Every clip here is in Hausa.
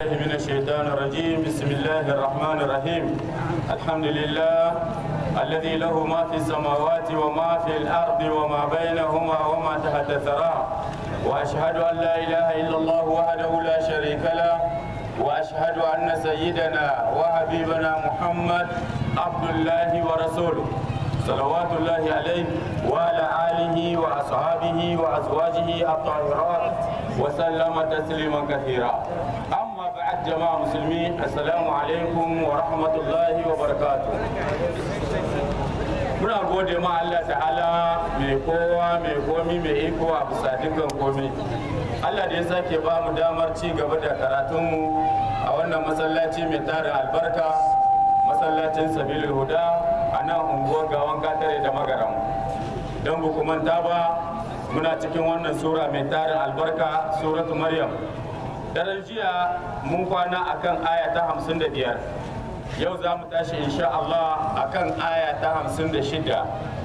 من الشيطان الرجيم بسم الله الرحمن الرحيم الحمد لله الذي له ما في السماوات وما في الأرض وما بينهما وما تحت الثرى وأشهد أن لا إله إلا الله وحده لا شريك له وأشهد أن سيدنا وحبيبنا محمد عبد الله ورسوله صلوات الله عليه وعلى آله وأصحابه وأزواجه الطاهرات وسلم تسليما كثيرا أما بعد جماعة مسلمين السلام عليكم ورحمة الله وبركاته muna gode ma Allah ta'ala mai kowa mai komi mai iko a bisa dukkan komi Allah da ya sake ba mu damar ci gaba da karatunmu a wannan masallaci mai tarin albarka masallacin sabilul huda a nan unguwar gawan katare da magaram don ku manta ba muna cikin wannan sura mai tarin albarka suratu maryam daren jiya mun kwana akan aya ta hamsin da biyar yau za mu tashi insha Allah akan aya ta hamsin da shida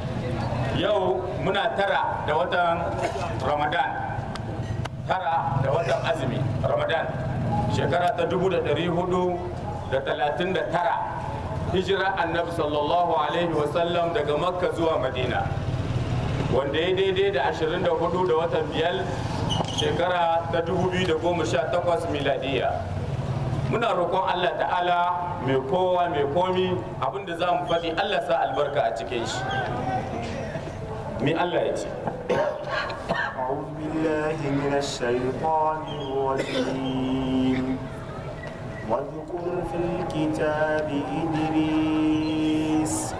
yau muna tara da watan ramadan tara da watan azumi ramadan shekara ta dubu da dari hudu da talatin da tara hijira annabi sallallahu alaihi wasallam daga makka zuwa madina wanda ya daidai da 24 da watan biyar shekara ta 2018 miladiya muna roƙon allah ta'ala mai kowa mai komi abinda za mu faɗi allah sa albarka a cikin shi mi allah ya ce أعوذ بالله من الشيطان الرجيم واذكر في الكتاب إدريس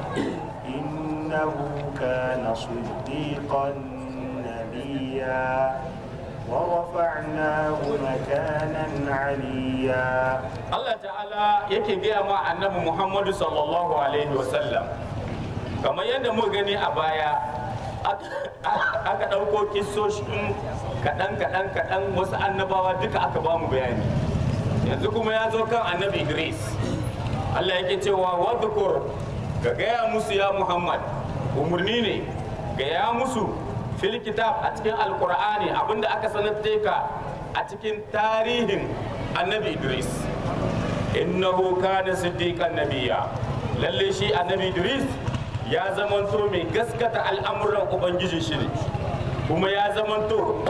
إنه كان صديقا نبيا ورفعناه مكانا عليا allah ta'ala yake gaya ma annabi muhammadu sallallahu alaihi wasallam kamar yadda muka gani a baya aka ɗauko kisoshin kaɗan kaɗan kaɗan wasu annabawa duka aka ba mu bayani yanzu kuma ya zo kan annabi idris allah yake cewa wadhukur ga gaya musu ya muhammad umarni ne gaya musu fil kitab a cikin alkur'ani abinda aka sanar ka a cikin tarihin annabi idris innahu kana siddiqan nabiyya lalle shi annabi idris ya zamanto mai gaskata al'amuran ubangijin shi ne kuma ya zamanto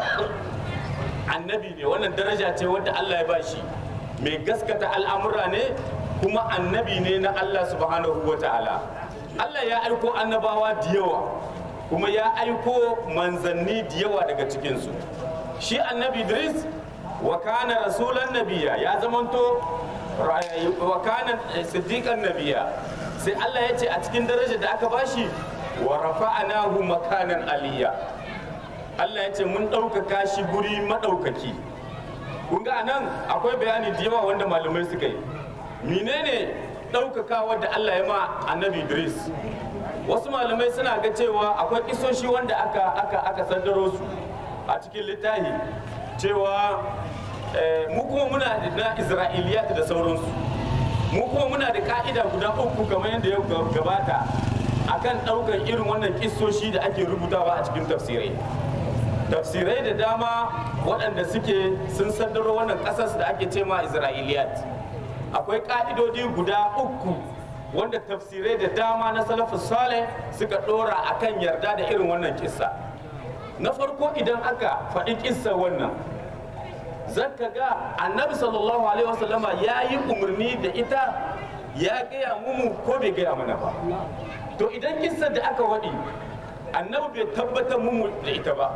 annabi ne wannan daraja ce wadda allah ya bashi mai gaskata al'amura ne kuma annabi ne na allah subhanahu wa ta'ala allah ya aiko annabawa da yawa kuma ya aiko manzanni da yawa daga cikinsu shi annabi idris wa kana rasulan nabiya ya zamanto wa kana siddiqan nabiya sai Allah ya ce a cikin darajar da aka bashi wa rafa'anahu makanan aliyya Allah ya ce mun ɗaukaka shi guri maɗaukaki kun ga anan akwai bayani da yawa wanda malamai suka yi menene ɗaukaka wadda Allah ya ma annabi Idris wasu malamai suna ga cewa akwai kisoshi wanda aka aka aka sandaro su a cikin littafi cewa mu kuma muna na isra'iliyat da sauransu mu kuma muna da ka'ida guda uku kamar yadda ya gabata akan ɗaukar irin wannan kisoshi da ake rubutawa a cikin tafsirai tafsirai da dama waɗanda suke sun sandaro wannan ƙasas da ake ce ma isra'iliyat akwai ka'idodi guda uku wanda tafsirai da dama na salafus saleh suka ɗora akan yarda da irin wannan kissa na farko idan aka faɗi kissa wannan zaka ga annabi sallallahu alaihi wasallama ya yi umarni da ita ya gaya mumu ko bai gaya mana ba to idan kissar da aka waɗi annabi bai tabbatar mumu da ita ba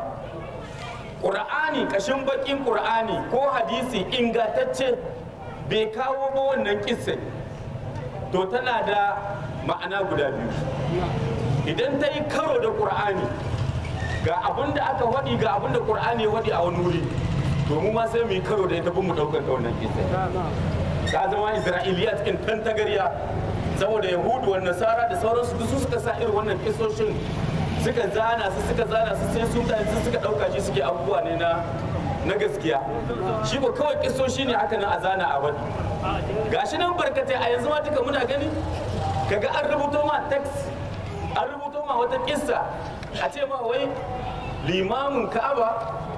ƙur'ani ƙashin baƙin ƙur'ani ko hadisi ingantacce bai kawo ba wannan kissar to tana da ma'ana guda biyu idan ta yi karo da ƙur'ani ga abin da aka waɗi ga abin da ƙur'ani ya waɗi a wani wuri to mu ma sai mu yi karo da ita bin mu ɗaukar ta wannan kisa ta zama isra'iliya cikin tantagariya saboda yahudu wa nasara da sauransu duk su suka sa irin wannan kisoshin suka zana su suka zana su sai su mutane su suka ɗauka shi suke abubuwa ne na na gaskiya shi ba kawai kisoshi ne haka nan a zana a wani gashi nan barkatai a yanzu ma duka muna gani kaga an rubuto ma text an rubuto ma wata kissa a ce ma wai limamin ka'aba ko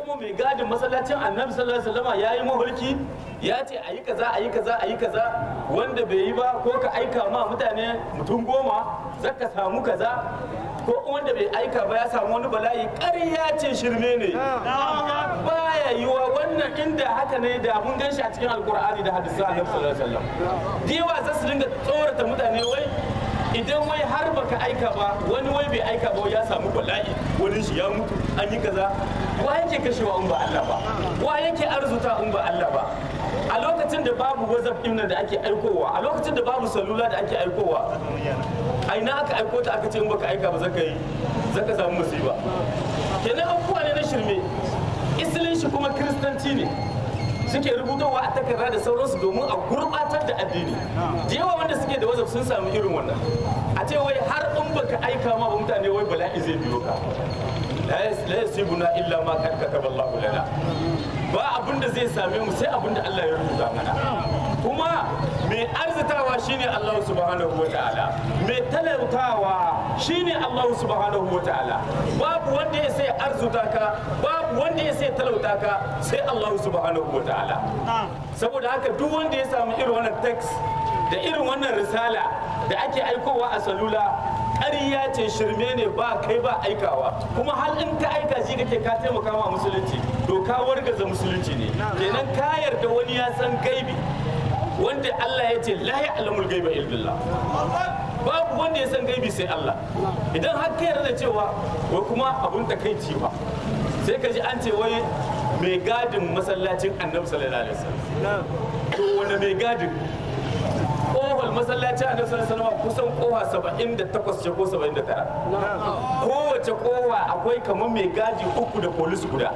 kuma mai gadin masallacin annabi sallallahu alaihi wasallam ya yi mahulki ya ce a yi kaza a yi kaza a yi kaza wanda bai yi ba ko ka aika ma mutane mutum goma zaka samu kaza ko wanda bai aika ba ya samu wani bala'i ƙarya ce shirme ne baya yiwa wannan inda haka ne da mun gan shi a cikin alkur'ani da hadisan annabi sallallahu alaihi wasallam diwa za su dinga tsorata mutane wai idan wai har baka aika ba wani wai bai aika ba ya samu bala'i wani shi ya mutu an yi kaza wa yake kashewa in ba Allah ba wa yake arzuta in ba Allah ba a lokacin da babu whatsapp din da ake aikowa a lokacin da babu salula da ake aikowa a ina aka aiko ta aka ce in baka aika ba zaka yi zaka samu musiba kenan abubuwa ne na shirme isilin shi kuma kiristanci ne suke rubutowa a takarda da sauransu domin a gurbatar da addini da yawa wanda suke da wazaf sun samu irin wannan a ce wai har in baka aika ma ba mutane wai bala'i zai biyo ka la yasibuna illa ma kad kataba Allah lana ba abin da zai same mu sai abin da Allah ya rubuta mana kuma mai arzitawa shine Allah subhanahu wa ta'ala mai talautawa shine Allah subhanahu wa ta'ala babu wanda ya sai arzuta ka babu wanda ya sai talauta ka sai Allah subhanahu wa ta'ala saboda haka duk wanda ya samu irin wannan text da irin wannan risala da ake aikowa a salula ƙarya ce shirme ne ba kai ba aikawa kuma hal in ka aika shi kake ka taimaka ma musulunci to ka wargaza musulunci ne kenan ka yarda wani ya san gaibi wanda Allah ya ce la ya'lamul gaiba illallah babu wanda ya san gaibi sai Allah idan har ka yarda cewa wai kuma abun takaici ba sai ka ji an ce wai mai gadin masallacin annabi sallallahu alaihi wasallam to wanda mai gadin kohol masallacin annabi sallallahu alaihi wasallam kusan kowa 78 ce ko 79 kowace kowa akwai kamar mai gaji uku da polis guda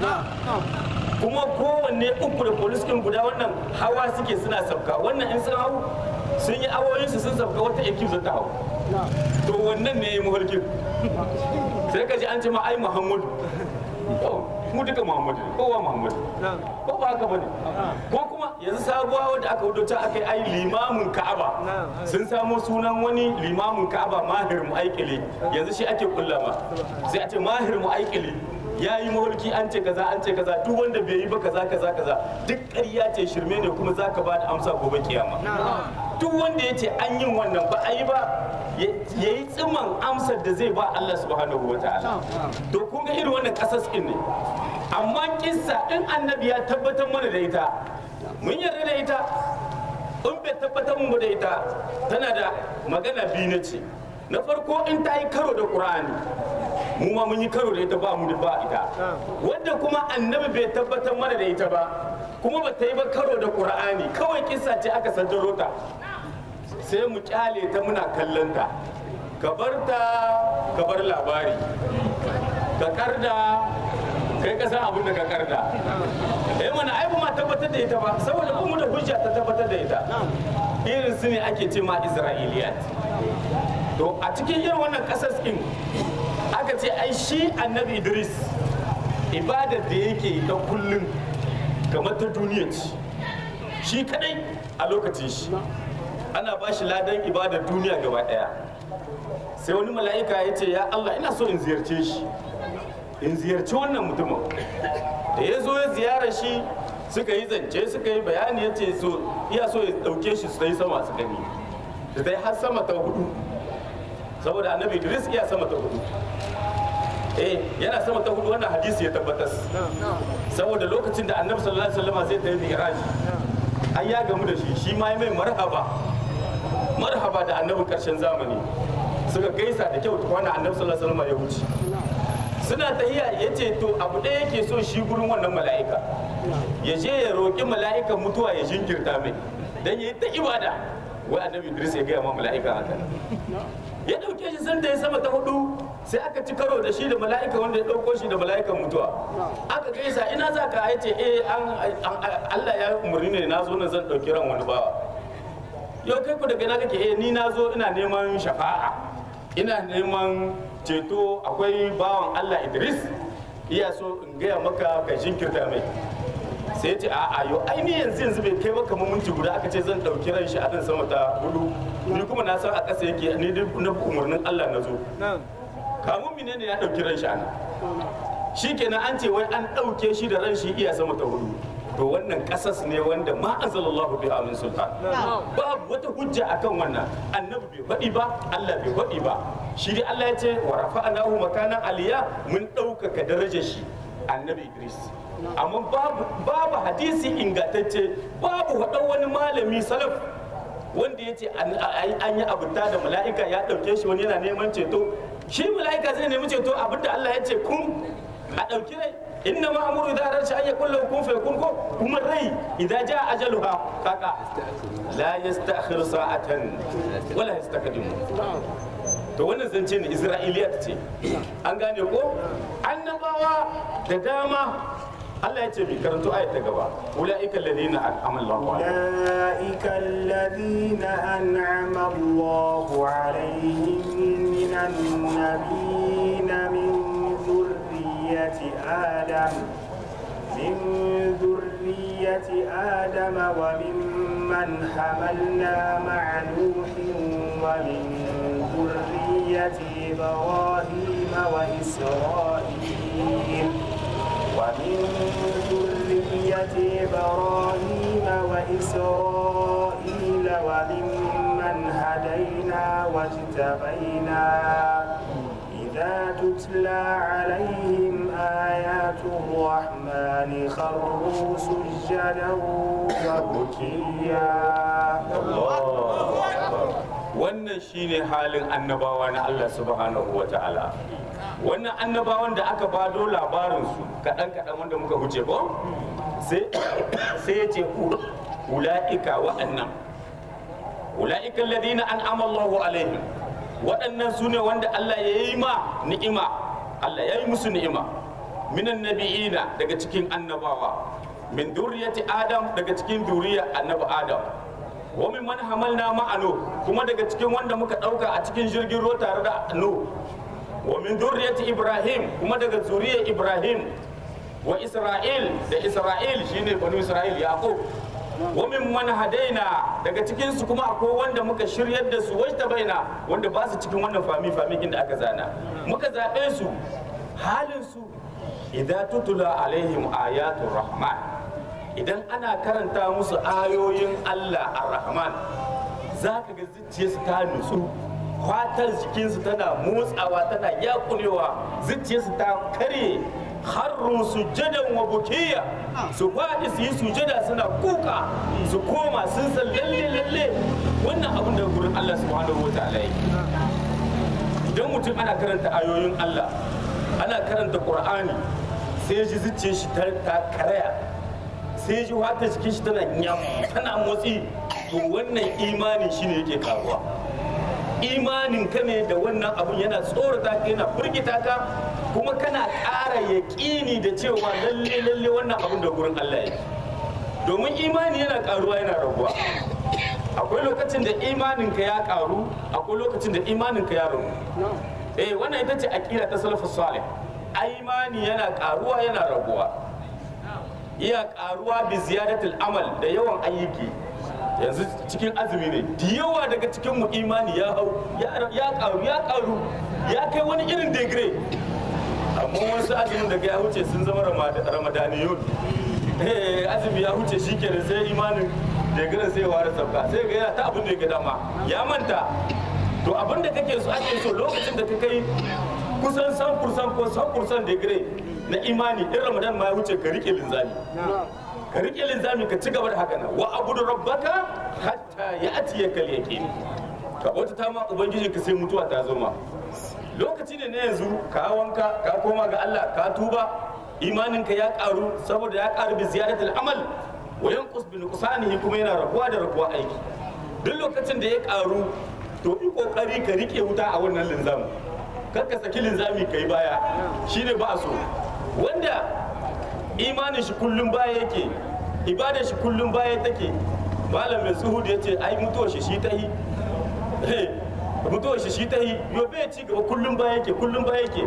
kuma kowanne uku da polis ɗin guda wannan hawa suke suna sabka wannan in sun hau sun yi awoyinsu sun sabka wata ekip za ta hau to wannan ne ya yi mafarkin sai ka ji an ce ma ai muhammadu mu duka muhammadu ne kowa muhammadu ko ba haka bane ko kuma yanzu sabuwa wadda aka wudo ta aka yi ai limamin ka'aba sun samo sunan wani limamin ka'aba mahir mu'aikili yanzu shi ake kullama sai a ce mahir mu'aikili ya yi mawarki an ce kaza an ce kaza duk wanda bai yi ba kaza kaza kaza duk ƙarya ce shirme ne kuma za ka ba da amsa gobe kiyama duk wanda ya ce an yin wannan ba a yi ba ya yi tsiman amsar da zai ba Allah subhanahu wa ta'ala to kun ga irin wannan kasas ne amma kissa in annabi ya tabbatar mana da ita mun yarda da ita in bai tabbatar mu da ita tana da magana biyu na ce na farko in ta yi karo da qur'ani mu ma mun yi karo da ita ba mu da ba ita wanda kuma annabi bai tabbatar mana da ita ba kuma ba ta yi ba karo da qur'ani kawai kissa ce aka sanjaro ta sai mu kyale ta muna kallon ta ka bar ta ka bar labari ka karda kai ka san abin da ka karda eh mana ai ba ma tabbatar da ita ba saboda ba mu da hujja ta tabbatar da ita irin su ne ake ce ma isra'iliyat to a cikin irin wannan kasas din aka ce ai shi annabi idris ibadar da yake ta kullum kamar ta duniya ce shi kadai a lokacin shi ana ba shi ladan ibadar duniya gaba daya sai wani mala'ika ya ce ya allah ina so in ziyarce shi in ziyarci wannan mutumin da ya zo ya ziyara shi suka yi zance suka yi bayani ya ce so iya so ya dauke shi su yi sama su gani da dai har sama ta hudu saboda annabi idris iya sama ta hudu eh yana sama ta hudu wannan hadisi ya tabbatar saboda lokacin da annabi sallallahu alaihi wasallam zai tafi mi'raj an ya gamu da shi shi ma ya mai marhaba marhaba da annabin karshen zamani suka gaisa da kyau tukwana annabi sallallahu alaihi wasallam ya wuce suna tahiya ya ce to abu ɗaya yake so shi gurin wannan mala'ika ya je ya roƙi mala'ikan mutuwa ya jinkirta mai dan ya yi ta ibada wai annabi idris ya gaya ma mala'ika haka ya ɗauke shi sanda ya sama ta hudu sai aka ci karo da shi da mala'ika wanda ya ɗauko shi da mala'ikan mutuwa aka gaisa ina za ka ya ce eh Allah ya umarni ne na zo na zan ɗauki ran wani bawa yau kai ku daga na kake eh ni na zo ina neman shafa'a ina neman ceto akwai bawan Allah Idris iya so in gaya maka ka jinkirta mai sai ya ce a a yo ai ni yanzu yanzu bai kai maka minti guda aka ce zan ɗauki ran shi a nan sama ta hudu ni kuma na san a ƙasa yake ni duk na umarnin Allah na zo kamun mine ne ya ɗauki ran shi a nan shikenan an ce wai an ɗauke shi da ran shi iya sama ta hudu to wannan kasas ne wanda ma anzalallahu biha min sultan babu wata hujja akan wannan annabi bai faɗi ba Allah bai faɗi ba shi dai Allah ya ce wa rafa'nahu makanan aliya mun ɗaukaka darajar shi annabi Idris amma babu babu hadisi ingantacce babu wadan wani malami salaf wanda ya ce an yi abuta da mala'ika ya ɗauke shi wani yana neman ceto shi mala'ika zai nemi ceto abinda Allah ya ce kun a ɗauki rai inna ma amuru idan ran shi an yakun lahu kun fa yakun ko kuma rai idan ja ajaluha kaka la yastakhir sa'atan wala yastakdimu to wannan zance ne isra'iliyat ce an gane ko annabawa da dama Allah ya ce bi karanto ayat ta gaba ulaika alladhina an'ama Allahu alaihim أولئك الذين أنعم الله عليهم من النبيين من ذرية آدم من ذرية آدم وممن حملنا مع نوح ومن ذرية إبراهيم وإسرائيل ومن ذرية إبراهيم وإسرائيل وممن هدينا واجتبينا إذا تتلى عليهم آيات الرحمن خروا سجدا وبكيا wannan shine halin annabawa na Allah subhanahu wa ta'ala wannan annabawan da aka bado labarinsu kaɗan kaɗan wanda muka huce ko sai ya ce ula'ika wa'annan ula'ika alladhina an'ama Allahu alaihim waɗannan su ne wanda Allah ya yi ma ni'ima Allah ya yi musu ni'ima minan nabi'ina daga cikin annabawa min duriyati adam daga cikin duriya annabi adam wa min man hamalna ma'anu kuma daga cikin wanda muka ɗauka a cikin jirgin ruwa tare da nu wa min duriyati ibrahim kuma daga zuriyar ibrahim wa isra'il da isra'il shine banu isra'il yaqub wa min man hadaina daga cikin su kuma akwai wanda muka shiryar da su wajta baina wanda ba su cikin wannan fami famikin da aka zana muka zaɓe su halin su idan tutula alaihim ayatul rahman idan ana karanta musu ayoyin Allah ar-rahman za ka ga zuciyarsu ta nutsu fatar jikinsu tana motsawa tana yakunewa zuciyarsu ta karye harru sujadan wa bukiya su faɗi su yi sujada suna kuka su koma sun san lalle lalle wannan abin da gurin Allah subhanahu wa ta'ala yake idan mutum ana karanta ayoyin Allah ana karanta Qur'ani sai ji zuciyar shi ta karaya sai ji wata jikin shi tana nyam tana motsi to wannan imani shine yake karuwa imanin ka ne da wannan abun yana tsorata ka yana firgita ka kuma kana ƙara yaƙini da cewa lalle lalle wannan abun da gurin Allah yake domin imani yana karuwa yana raguwa akwai lokacin da imanin ka ya karu akwai lokacin da imanin ka ya ragu eh wannan ita ce aqida ta salafus salih imani yana karuwa yana raguwa iya karuwa bi ziyadatul amal da yawan ayyuki yanzu cikin azumi ne da yawa daga cikin mu imani ya hau ya karu ya karu ya kai wani irin degree amma wasu azumin daga ya wuce sun zama ramadaniyun eh azumi ya wuce shikenan sai imanin degree sai ware sabka sai ga yana ta abin da ya ga dama ya manta to abin da kake so ake so lokacin da ka kai kusan 100% ko 100% degree na imani in ramadan ma ya wuce ka rike linzami ka rike linzami ka ci gaba da haka nan wa abudu rabbaka hatta ya atiya kal yaqin ka bauta ta ma ubangijin ka sai mutuwa ta zo ma lokaci ne na yanzu ka wanka ka koma ga Allah ka tuba imanin ka ya karu saboda ya karu bi ziyadatul amal wa yanqus bi nuqsanihi kuma yana rabuwa da rabuwa aiki duk lokacin da ya karu to yi kokari ka rike wuta a wannan linzamin kar ka saki linzami kai baya shine ba so wanda imanin shi kullum baya yake ibadar shi kullum baya take malam mai suhud ya ce ai mutuwar shi shi ta yi mutuwar shi shi ta yi yo bai ci gaba kullum baya yake kullum baya yake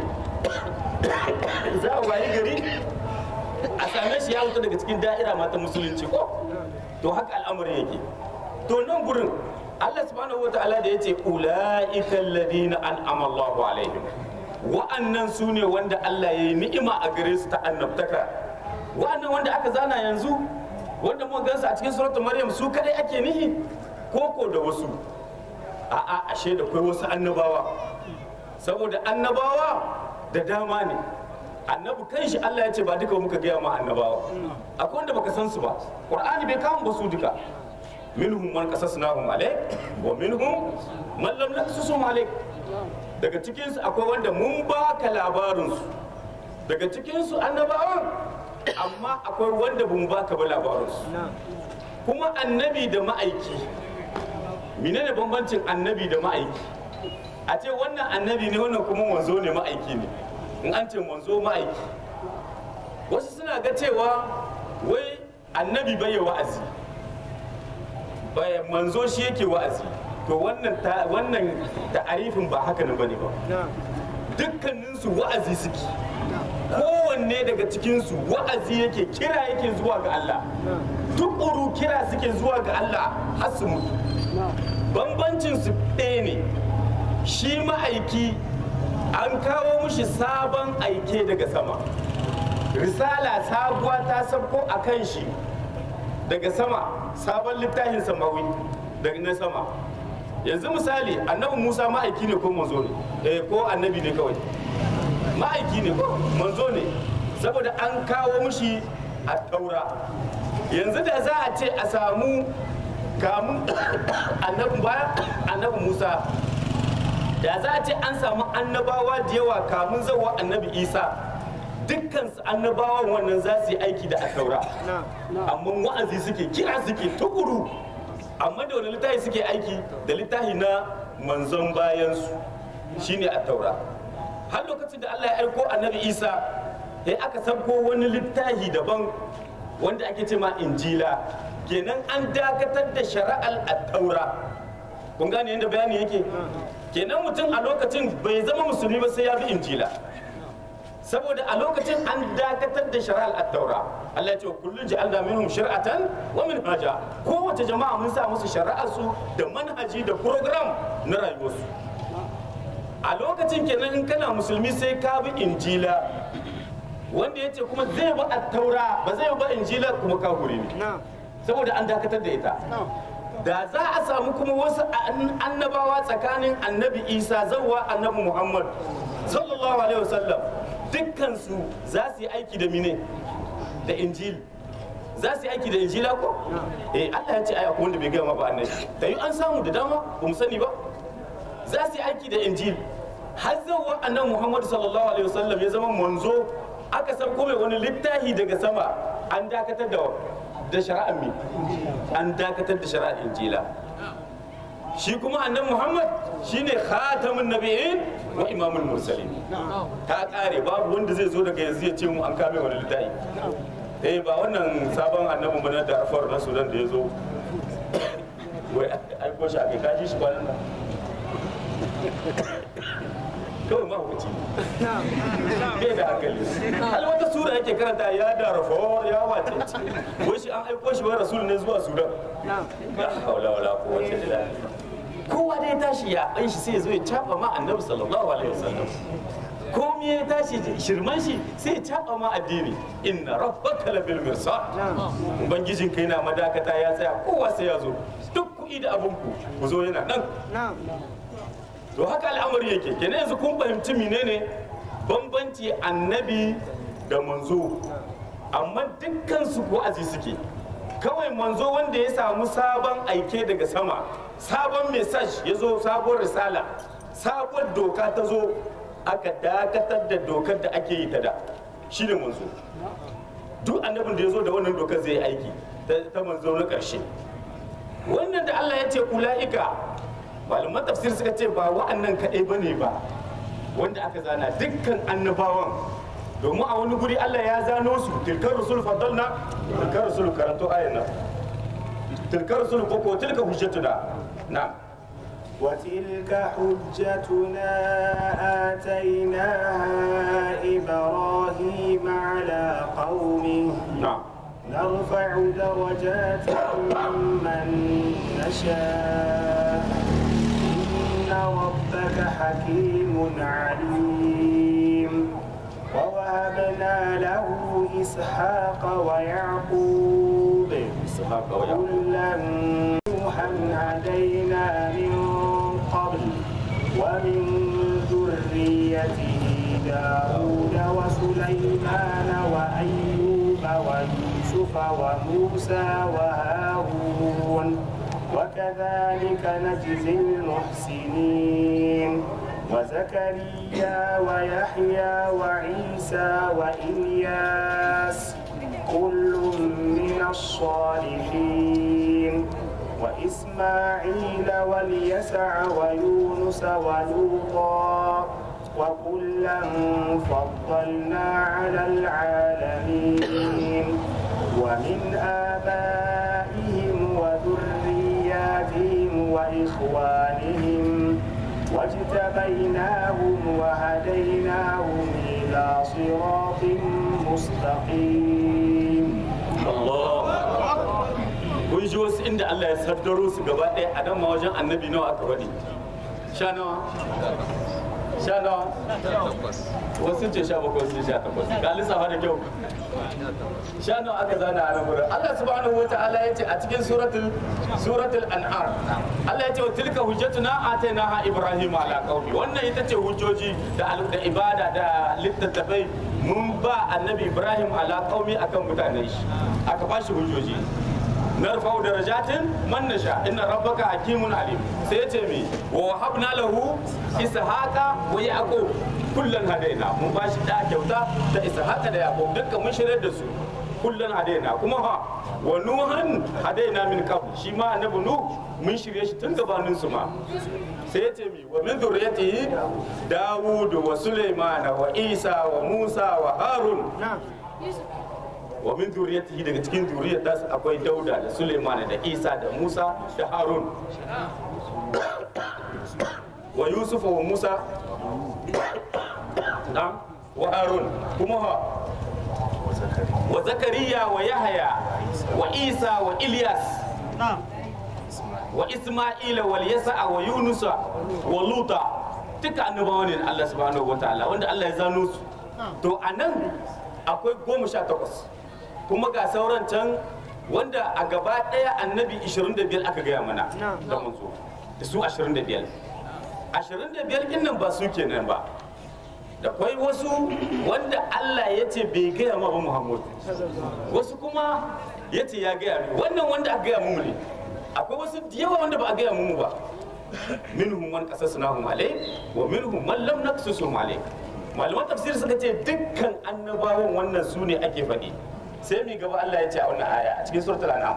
za a wayi gari a same shi ya wuta daga cikin da'ira mata musulunci ko to haka al'amarin yake to nan gurin Allah subhanahu wa ta'ala da yace ulaika alladhina an'ama Allahu alaihim wa'annan su ne wanda Allah ya yi ni'ima a gare su ta annabtaka wa'annan wanda aka zana yanzu wanda muka gansu a cikin suratul maryam su kadai ake nihi koko da wasu a'a ashe da kai wasu annabawa saboda annabawa da dama ne annabi kanshi Allah ya ce ba duka muka gaya ma annabawa akwai wanda baka san su ba qur'ani bai kama ba su duka minhum man qasasnahum alayk wa minhum man lam naqsusum alayk daga cikin su akwai wanda mun baka labarin su daga cikin su annabawan amma akwai wanda bamu baka ba labarin su kuma annabi da ma'aiki menene bambancin annabi da ma'aiki a ce wannan annabi ne wannan kuma manzo ne ma'aiki ne in an ce manzo ma'aiki wasu suna ga cewa wai annabi bai yi wa'azi bai manzo shi yake wa'azi to wannan ta wannan ta'arifin ba haka ne bane ba dukkaninsu wa'azi suke kowanne daga cikinsu wa'azi yake kira yake zuwa ga Allah tukuru kira suke zuwa ga Allah har su mutu bambancin su ɗaya ne shi ma'aiki an kawo mushi sabon aike daga sama risala sabuwa ta sabko a kan shi daga sama sabon littafin samawi daga na sama yanzu misali annabi musa ma'aiki ne ko manzo ne eh ko annabi ne kawai ma'aiki ne ko manzo ne saboda an kawo mushi a taura yanzu da za a ce a samu kamun annabi bayan annabi musa da za a ce an samu annabawa da yawa kamun zawa annabi isa dukkansu annabawan wannan za su yi aiki da taura amma wa'azi suke kira suke tukuru amma da wani littafi suke aiki da littafi na manzon bayansu shine a taura har lokacin da allah ya aiko annabi isa ya aka sabko wani littafi daban wanda ake ce ma injila kenan an dakatar da shari'ar attaura kun gane yadda bayani yake kenan mutum a lokacin bai zama musulmi ba sai ya bi injila saboda a lokacin an dakatar da shari'ar attaura Allah ya ce kullun ja'alna minhum shir'atan wa minhaja kowace jama'a mun sa musu shari'ar su da manhaji da program na rayuwarsu a lokacin kenan in kana musulmi sai ka bi injila wanda ya ce kuma zai bi attaura ba zai bi injila kuma kafiri ne saboda an dakatar da ita da za a samu kuma wasu annabawa tsakanin annabi isa zawwa annabi muhammad sallallahu alaihi wasallam dukkansu za su yi aiki da mine da injil za su yi aiki da injila ko eh allah ya ce ai akwai wanda bai gama ba annabi da yi an samu da dama ba mu sani ba za su yi aiki da injil har zawwa annabi muhammad sallallahu alaihi wasallam ya zama manzo aka sauko mai wani littafi daga sama an dakatar da da shari'ar mi an dakatar da shari'ar injila shi kuma annabi muhammad shine khatamun nabiyyin wa imamul mursalin ta kare babu wanda zai zo daga yanzu ya ce mu an kame wani littafi eh ba wannan sabon annabi bana da afar na sudan da ya zo wai aiko shi a kai kaji shi kwanan nan kawai mahukuci bai da hankali hal wata sura yake karanta ya da rafawar ya wace ce wai shi an aiko shi wai rasul ne zuwa sudan la haula wala quwwata illa billah kowa dai tashi ya ban shi sai ya zo ya caba ma annabi sallallahu alaihi wasallam komai ya tashi shirman shi sai ya caba ma addini inna rabbaka labil mirsad ubangijin kai na madakata ya tsaya kowa sai ya zo duk kuɗi da abinku ku zo yana nan to haka al'amari yake kenan yanzu kun fahimci menene bambanci annabi da manzo amma dukkan su wa'azi suke kawai manzo wanda ya samu sabon aike daga sama sabon message ya zo sabon risala sabon doka ta zo aka dakatar da dokar da ake yi ta da shi ne manzo duk annabin da ya zo da wannan dokar zai yi aiki ta manzo na ƙarshe wannan da Allah ya ce ula'ika malaman tafsir suka ce ba wa'annan kaɗai ba ne ba wanda aka zana dukkan annabawan domin a wani guri Allah ya zano su tilkar rusul faddalna tilkar rusul karanto ayan nan tilkar rusul ko ko tilka hujjatuna na وتلك حجتنا آتيناها إبراهيم على قومه na نرفع درجات من نشاء إن ربك حكيم حكيم عليم ووهبنا له إسحاق ويعقوب إسحاق ويعقوب كلا نوحا هدينا من قبل ومن ذريته داود وسليمان وأيوب ويوسف وموسى وهارون وكذلك نجزي المحسنين وزكريا ويحيى وعيسى وإلياس كل من الصالحين وإسماعيل واليسع ويونس ولوطا وكلا فضلنا على العالمين ومن آبائهم وذرياتهم وإخوانهم واجتبيناهم وهديناهم إلى صراط مستقيم Allah kun ji wasu inda Allah ya saddaro su gaba ɗaya a dan ma wajen annabi nawa aka faɗi sha nawa sha nawa wasu sun ce sha bakwai sun sha takwas ga lissafa da kyau sha nawa aka zana a nan wurin Allah subhanahu wa ta'ala ya ce a cikin suratul suratul an'am Allah ya ce wa tilka hujjatuna atainaha ibrahim ala qaumi wannan ita ce hujjoji da al- da ibada da littattafai mun ba annabi ibrahim ala qaumi akan mutanen shi aka ba shi hujjoji narfa'u darajatin man nasha inna rabbaka hakimun alim sai yace mi wa habna lahu ishaqa wa yaqub kullan hadaina mun ba shi da kyauta da ishaqa da yaqub dukkan mun shirye da su kullan hadaina kuma ha wa nuhan hadaina min qabl shi ma annabi nuh mun shirye shi tun gabanin su ma sai yace mi wa min dhurriyyatihi dawud wa sulaiman wa isa wa musa wa harun wa min zuriyatihi daga cikin zuriyar das akwai dauda da suleiman da isa da musa da harun wa yusuf wa musa na wa harun kuma ha wa zakariya wa yahaya wa isa wa ilyas wa isma'ila wal yasa'a wa yunusa wa luta duka annabawa ne na Allah subhanahu wataala wanda Allah ya zano su to anan akwai goma sha takwas kuma ga sauran can wanda a gaba ɗaya annabi 25 aka gaya mana da manzo da su 25 25 kin nan ba su kenan ba da kwai wasu wanda Allah ya ce bai gaya ma ba Muhammad wasu kuma ya ce ya gaya mu wannan wanda aka gaya mu ne akwai wasu da yawa wanda ba a gaya mu ba minhum man qasasnahum alai wa minhum man lam naqsusum alai malaman tafsir suka ce dukkan annabawan wannan su ne ake faɗi sai mi gaba Allah ya ce a wannan aya a cikin suratul an'am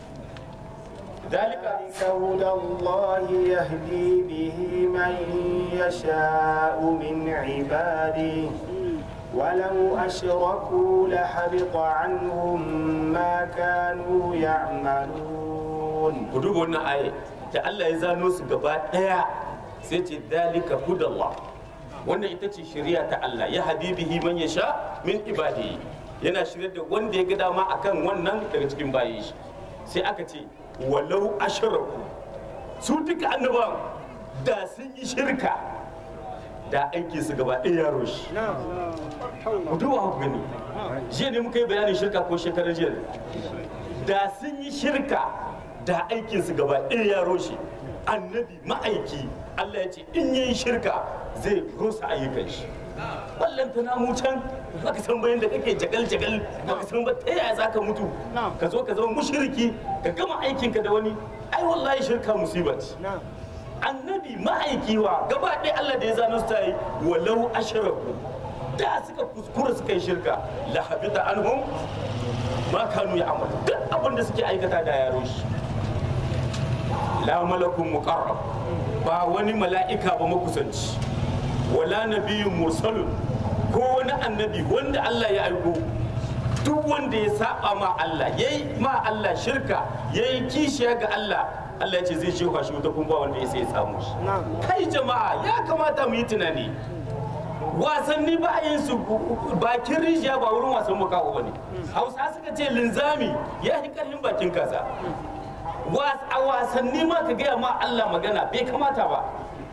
dalika ذلك هدى الله يهدي به من يشاء من عباده ولو أشركوا لحبط عنهم ما كانوا يعملون ku duba wannan aya da Allah ya zano su gaba daya sai ce dalika hudallah wannan ita ce shari'a ta Allah ya habibihi man yasha min ibadihi yana shirya da wanda ya ga dama akan wannan daga cikin bayi shi sai aka ce walau asharaku su duka annabawan da sun yi shirka da aiki su gaba ɗaya yaro shi ku duba ku gani jiya ne muka yi bayanin shirka ko shekarar jiya da sun yi shirka da aikinsu gaba ɗaya ya roshe annabi ma'aiki Allah ya ce in yi shirka zai rusa ayyukan shi wallan ta namu can baka san bayan da kake jagal jagal baka san ba ta yaya zaka mutu ka zo ka zama mushriki ka gama aikinka da wani ai wallahi shirka musiba ce annabi ma'aiki wa gaba ɗaya Allah da ya zano su ta yi walau asharaku da suka kuskura suka yi shirka la habita anhum ma kanu ya amalu duk abin da suke aikata da yaro shi la malakun muqarrab ba wani mala'ika ba makusanci wala nabiyyun mursalun ko wani annabi wanda Allah ya aiko duk wanda ya saba ma Allah yayi ma Allah shirka yayi kishiya ga Allah Allah ya ce zai shewa shi wuta kuma ba wanda ya sai ya samu shi kai jama'a ya kamata mu yi tunani wasanni ba a yin su bakin rijiya ba wurin wasan makaho ba ne hausa suka ce linzami ya fi karfin bakin kaza a wasanni ma ka gaya ma Allah magana bai kamata ba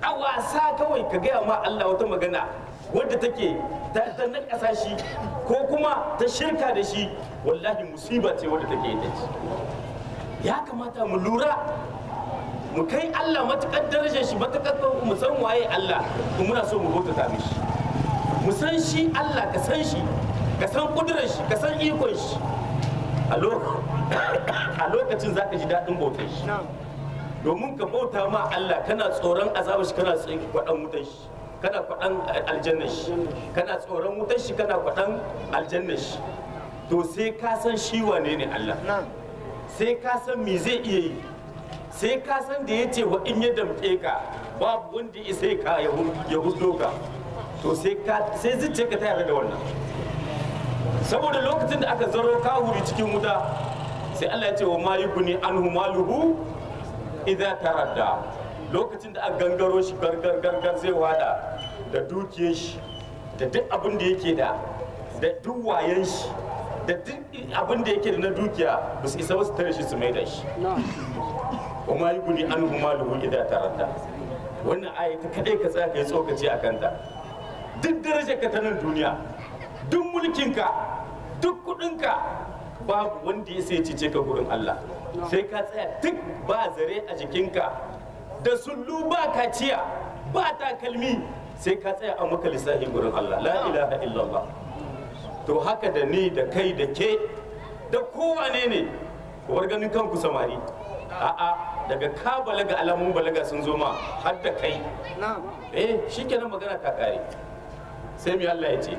a wasa kawai ka gaya ma Allah wata magana wadda take ta ta nakasa shi ko kuma ta shirka da shi wallahi musiba ce wadda take ita ce ya kamata mu lura mu kai Allah matukar darajar shi matukar mu san waye Allah kuma muna so mu bautata mishi mu san shi Allah ka san shi ka san kudurar shi ka san ikon shi a lo- a lokacin zaka ji daɗin bautar shi domin ka bauta ma Allah kana tsoron azabar shi kana tsoron kwaɗan wutar shi kana kwaɗan aljannar shi kana tsoron wutar shi kana kwaɗan aljannar shi to sai ka san shi wane ne Allah sai ka san me zai iya yi sai ka san da ya ce wa in ya damƙe ka babu wanda ya sai ka ya hudo ka to sai ka sai zuciya ka ta yarda da wannan saboda lokacin da aka zaro kahuri cikin wuta sai Allah ya ce wa ma yuguni anhu maluhu idza taradda lokacin da aka gangaro shi gargar gargar zai wada da dukiyar shi da duk abin da yake da da duk wayan shi da duk abin da yake da na dukiya ba su isa ba su tare shi su mai da shi wa ma yuguni anhu maluhu idza taradda wannan aya ta kadai ka tsaya kai tsokaci a kanta duk darajar ka ta nan duniya duk mulkinka duk kudinka babu wanda ya sai cice ka gurin Allah sai ka tsaya duk ba zare a jikinka da sullu ba kaciya ba takalmi sai ka tsaya a maka lissafi gurin Allah la ilaha illallah to haka da ni da kai da ke da kowane ne ku bar ganin kanku samari a'a daga ka balaga alamun balaga sun zo ma har da kai eh shikenan magana ta kare sai mi Allah ya ce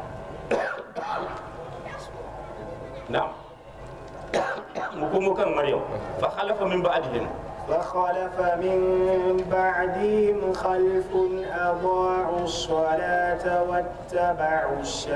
na'am mu komo kan maryam fa khalafa min ba'dihim فخلف من بعدهم خلف أضاعوا الصلاة واتبعوا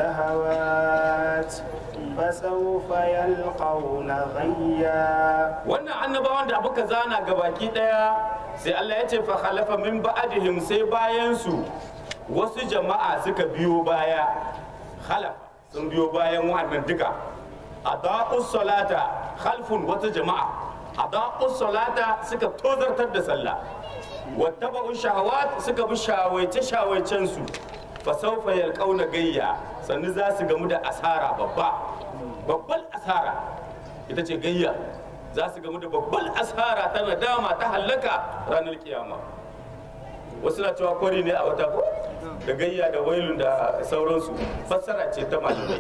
الشهوات فسوف يلقون غيا wannan annabawan da abuka zana gabaki daya sai Allah ya ce fa khalafa min ba'dihim sai bayan su wasu jama'a suka biyo baya khalafa sun biyo bayan wannan duka adaqus salata khalfun wata jama'a adaqus salata suka tozartar da sallah wattaba'u shahawat suka bi shawaice shawaicen su fa sawfa yalqauna gayya sannu za su gamu da asara babba babban asara ita ce gayya za su gamu da babban asara ta nadama ta hallaka ranar kiyama wasu na cewa kwari ne a wata ko da gayya da wailun da sauransu fassara ce ta malamai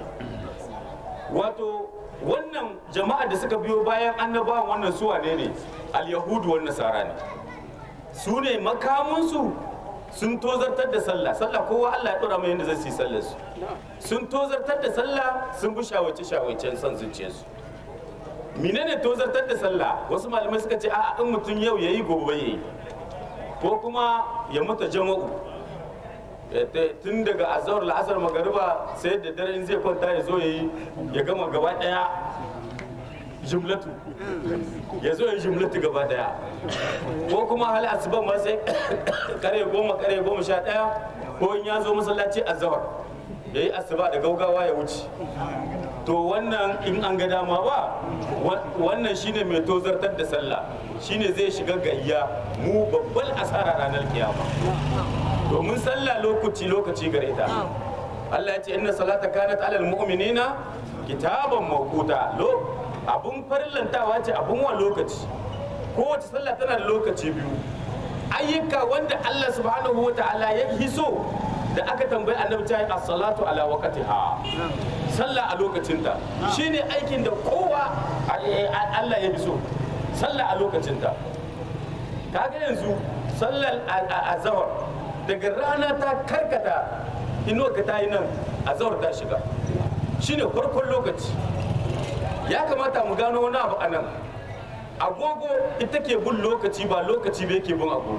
wato wannan jama'a da suka biyo bayan annabawan wannan su wane ne al-yahudu wan nasara ne su ne makamunsu sun tozartar da sallah sallah kowa Allah ya dora mai yadda zai yi sallar su sun tozartar da sallah sun bi shawace shawacen son zuciyarsu menene tozartar da sallah wasu malamai suka ce a'a in mutum yau yayi gobe yayi ko kuma ya mutu jama'u tun daga azhar la'asar magariba sai da dare in zai kwanta ya zo yayi ya gama gaba daya jumlatu ya zo ya jumlatu gaba daya ko kuma hali asuban ma sai kare goma kare goma sha daya ko in ya zo masallaci azhar ya yi asuba da gaugawa ya wuce to wannan in an ga dama ba wannan shine mai tozartar da sallah shine zai shiga gayya mu babbar asara ranar kiyama domin sallah lokaci lokaci gare ta Allah ya ce inna salata kanat alal mu'minina kitaban mawquta lo abun farillantawa ce abun wa lokaci kowace sallah tana da lokaci biyu ayyuka wanda Allah subhanahu wa ta'ala ya hiso da aka tambayi annabi ta yi as-salatu ala waqtiha sallah a lokacinta shine aikin da kowa Allah ya hiso sallah a lokacinta kaga yanzu sallar azhar daga rana ta karkata inuwa ka ta yi nan azhar ta shiga shine farkon lokaci ya kamata mu gano wani abu a nan agogo ita ke bin lokaci ba lokaci ba yake bin agogo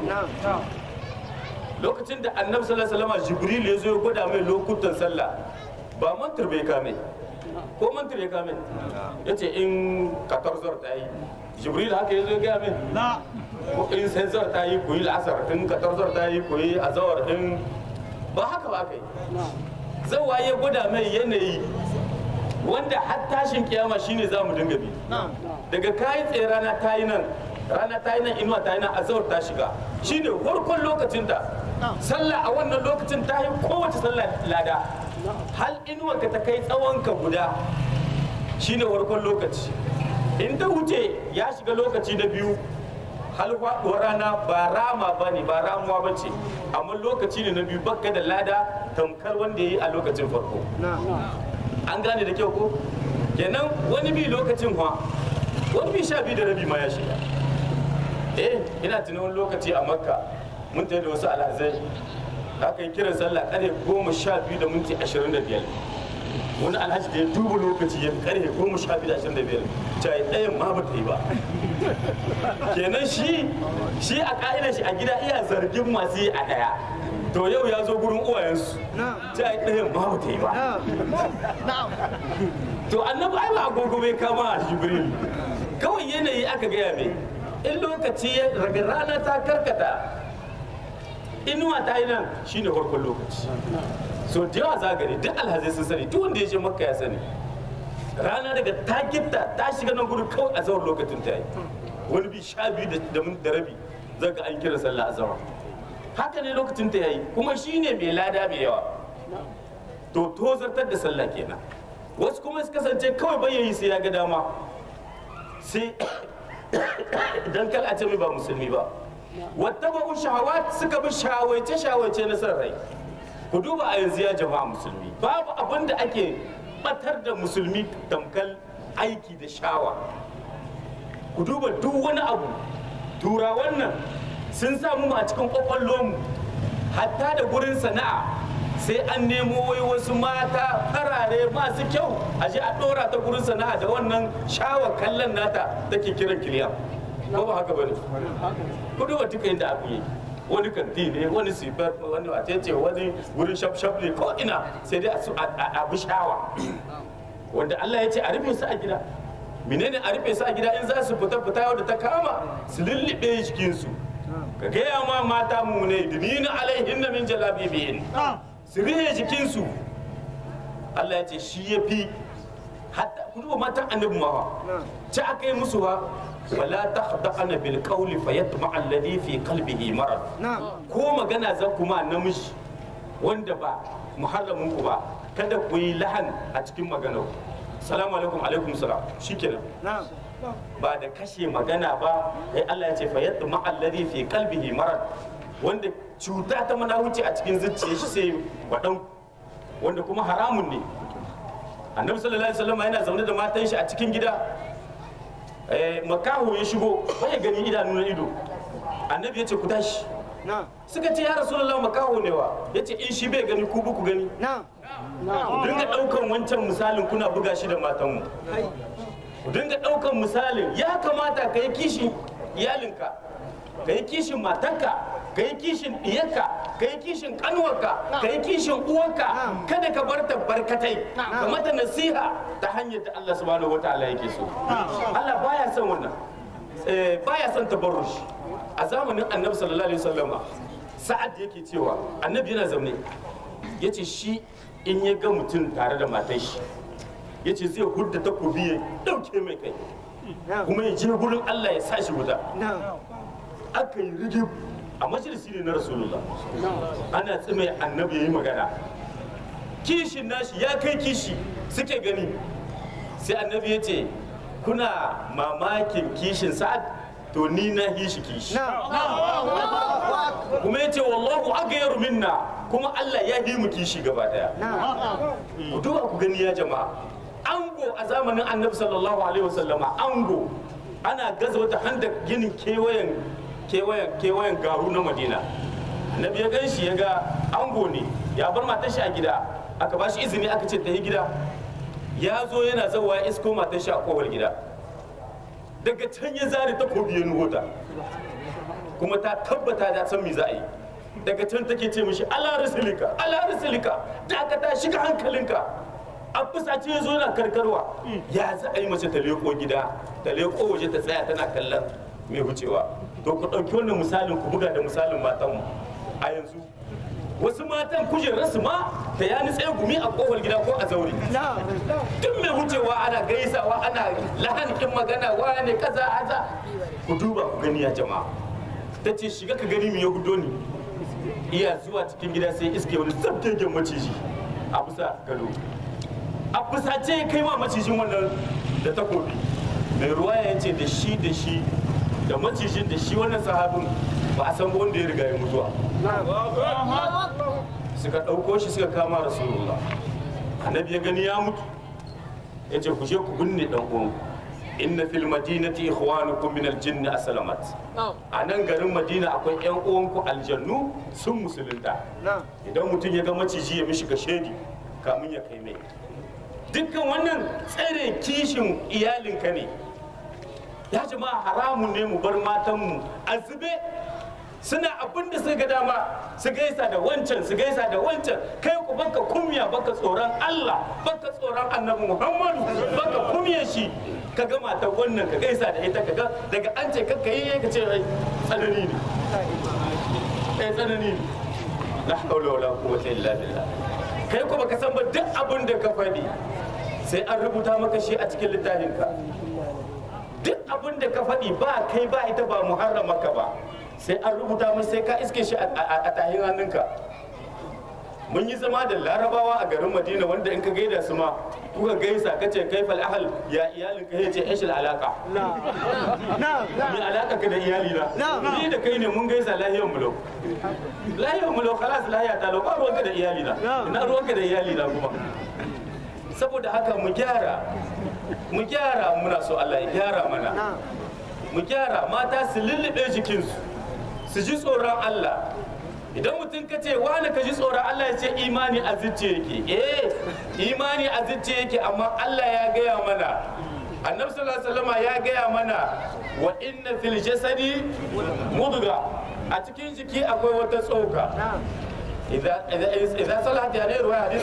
lokacin da annabi sallallahu alaihi wasallam jibril ya zo ya gwada mai lokutan sallah ba mantar bai kame ko mantar ya kame ya ce in 14 ta yi jibril haka ya zo ya gaya min in sai zar ta yi kuyi la'asar in 14 ta yi kuyi azawar in ba haka ba kai zawa ya gwada mai yanayi wanda har tashin kiyama shine za mu dinga bi daga kayi tserana ta yi nan rana ta yi nan inuwa ta yi nan azawar ta shiga shine farkon lokacin ta sallah a wannan lokacin ta yi kowace sallah lada hal inuwa ka ta kai tsawon ka guda shine farkon lokaci in ta wuce ya shiga lokaci na biyu hal faɗuwar rana ba rama ba ne ba ramuwa ba ce amma lokaci ne na biyu bakka da lada tamkar wanda ya yi a lokacin farko an gane da kyau ko kenan wani bi lokacin ha wani bi sha biyu da rabi ma ya shiga eh ina tunan wani lokaci a makka mun tafi da wasu alhazai aka yi kiran sallah kare goma sha biyu da minti ashirin da biyar wani alhaji da ya duba lokaci ya kare goma sha biyu da ashirin da biyar ta yi ɗayan ma ba ta yi ba kenan shi shi a ka'idar shi a gida iya zargin masu yi a ɗaya to yau ya zo gurin uwayensu ta yi ɗayan ma ba ta yi ba to annabi ai ba agogo bai kama a jibril kawai yanayi aka gaya mai in lokaci ya raga rana ta karkata inuwa ta yi nan shine farkon lokaci so da yawa za gani duk alhazai sun sani duk wanda ya je makka ya sani rana daga ta gitta ta shiga nan gudu kawai a zawar lokacin ta yi wani bi sha biyu da- da min- da rabi za ga an kira sallah a zawar haka ne lokacin ta yayi kuma shine mai lada mai yawa to tozartar da sallah kenan wasu kuma su kasance kawai bai yi sai ya ga dama sai dan kal a ce mai ba musulmi ba wata ba shahawat suka bi shawace shawace na san rai ku duba a yanzu ya jama'a musulmi babu abin da ake batar da musulmi tamkal aiki da shawa ku duba duk wani abu turawan nan sun samu mu a cikin kwakwallonmu hatta da gurin sana'a sai an nemo wai wasu mata farare masu kyau a je a dora ta gurin sana'a da wannan shawar kallon nata take kiran kiliyan ko ba haka bane ku duba duka inda abu yake wani kanti ne wani sifar wani wacece wani wurin shaf ne ko ina sai dai a su- a- a a bi shawa wanda Allah ya ce a rufe su a gida menene a rufe su a gida in za su fita fita yau da ta kama su lullube jikinsu ka gaya ma mata mu ne dunina alaihin na min jalabibihin su rihe jikinsu Allah ya ce shi ya fi hatta ku duba matan annabi ma ci aka yi musu ba wala takhda'ana bil qawli fayatma alladhi fi qalbihi marad ko magana zan kuma namiji wanda ba muharramin ku ba kada ku yi lahan a cikin maganar salamu alaikum alaikum salam shikenan ba da kashe magana ba sai Allah ya ce fayatma alladhi fi qalbihi marad wanda cuta ta wuce a cikin zuciyar shi sai wadan wanda kuma haramun ne annabi sallallahu alaihi wasallam yana zaune da matan shi a cikin gida eh, makaho ya shigo bai gani idanu na ido annabi ya ce ku tashi suka ce ya rasulullah makaho ne wa ya ce in shi bai gani ku ku gani ku dinga daukan wancan misalin kuna buga shi da matanmu ku dinga daukan misalin ya kamata ka yi kishin iyalinka ka yi kishin matarka ka yi kishin diyarka ka yi kishin kanuwarka ka yi kishin uwarka kada ka bar ta barkatai ka mata nasiha ta hanyar da Allah subhanahu wataala yake so Allah baya son wannan eh, baya son tabarrush a zamanin annabi sallallahu alaihi wasallama sa'ad yake cewa annabi yana zaune yace shi in ya ga mutum tare da matar shi yace zai hudda takobi ya dauke mai kai kuma ya je gurin Allah ya sa shi wuta aka yi rigib a majalisi ne na rasulullah ana tsime annabi ya yi magana kishin nashi ya kai kishi suke gani sai annabi ya ce kuna mamakin kishin sa'ad to ni na yi shi kishi kuma ya ce wallahu agayaru minna kuma Allah ya yi mu kishi gaba daya ku duba ku gani ya jama'a ango a zamanin annabi sallallahu alaihi wasallama ango ana gaza wata handa ginin kewayen kewayen kewayen garu na madina annabi ya gan shi ya ga ango ne ya bar matar shi a gida aka ba shi izini aka ce ta yi gida ya zo yana zawa ya isko matar shi a kowar gida daga can ya zare takobi ya nuhota kuma ta tabbata ta san me za a yi daga can take ce mishi ala rasulika ala rasulika dakata shiga hankalinka a fusace ya zo yana karkarwa ya za a yi mace ta leko gida ta leko waje ta tsaya tana kallon mai wucewa to ku ɗauki wannan misalin ku buga da misalin matanmu a yanzu wasu matan kujerarsu ma ta yani tsaye gumi a kofar gida ko a zaure duk mai wucewa ana gaisawa ana lahanin magana wane kaza aza ku duba ku gani ya jama'a ta ce shiga ka gani mu ya hudo ni iya zuwa cikin gida sai iske wani zabgegen maciji a bisa gado a fusace ya kai ma macijin wannan da takobi mai ruwa ya ce da shi da shi da macijin da shi wannan sahabin ba a san wanda ya riga ya mutuwa suka ɗauko shi suka kama rasulullah annabi ya gani ya mutu ya ce ku je ku binne ɗan uwanku inna fil madinati ikhwanukum min aljinn aslamat a nan garin madina akwai yan uwanku aljannu sun musulunta idan mutum ya ga maciji ya mishi shedi kamun ya kai mai dukkan wannan tsare kishin iyalinka ne ya jama'a haramun ne mu bar matanmu a zube suna abin da suka ga dama su gaisa da wancan su gaisa da wancan kai ku baka kumya baka tsoron Allah baka tsoron annabi Muhammadu baka kumya shi ka ga matar wannan ka gaisa da ita ka ga daga an ce ka yi ka ce ai tsanani ne eh tsanani ne la hawla wala quwwata illa billah kai ku baka san ba duk abin da ka faɗi sai an rubuta maka shi a cikin littafinka duk abin da ka faɗi ba kai ba ita ba muharramaka ba sai an rubuta mai sai ka iske shi a tahin hannunka mun yi zama da larabawa a garin madina wanda in ka gaida su ma kuka gaisa ka ce kai fal ahal ya iyalin ka yace ishil alaka me alaka ka da iyali na ni da kai ne mun gaisa lahiyar mu lau lahiyar mu lau khalas lahiya ta lau ba ruwanka da iyali na ina ruwanka da iyali na kuma saboda haka mu gyara mu gyara muna so Allah ya gyara mana mu gyara mata su lullube jikinsu su ji tsoron Allah idan mutum ka ce wani ka ji tsoron Allah ya ce imani a zuciya yake eh imani a zuciya yake amma Allah ya gaya mana annabi sallallahu alaihi wasallam ya gaya mana wa inna fil jasadi mudga a cikin jiki akwai wata tsoka إذا إذا إذا صلحت يعني رواية حديث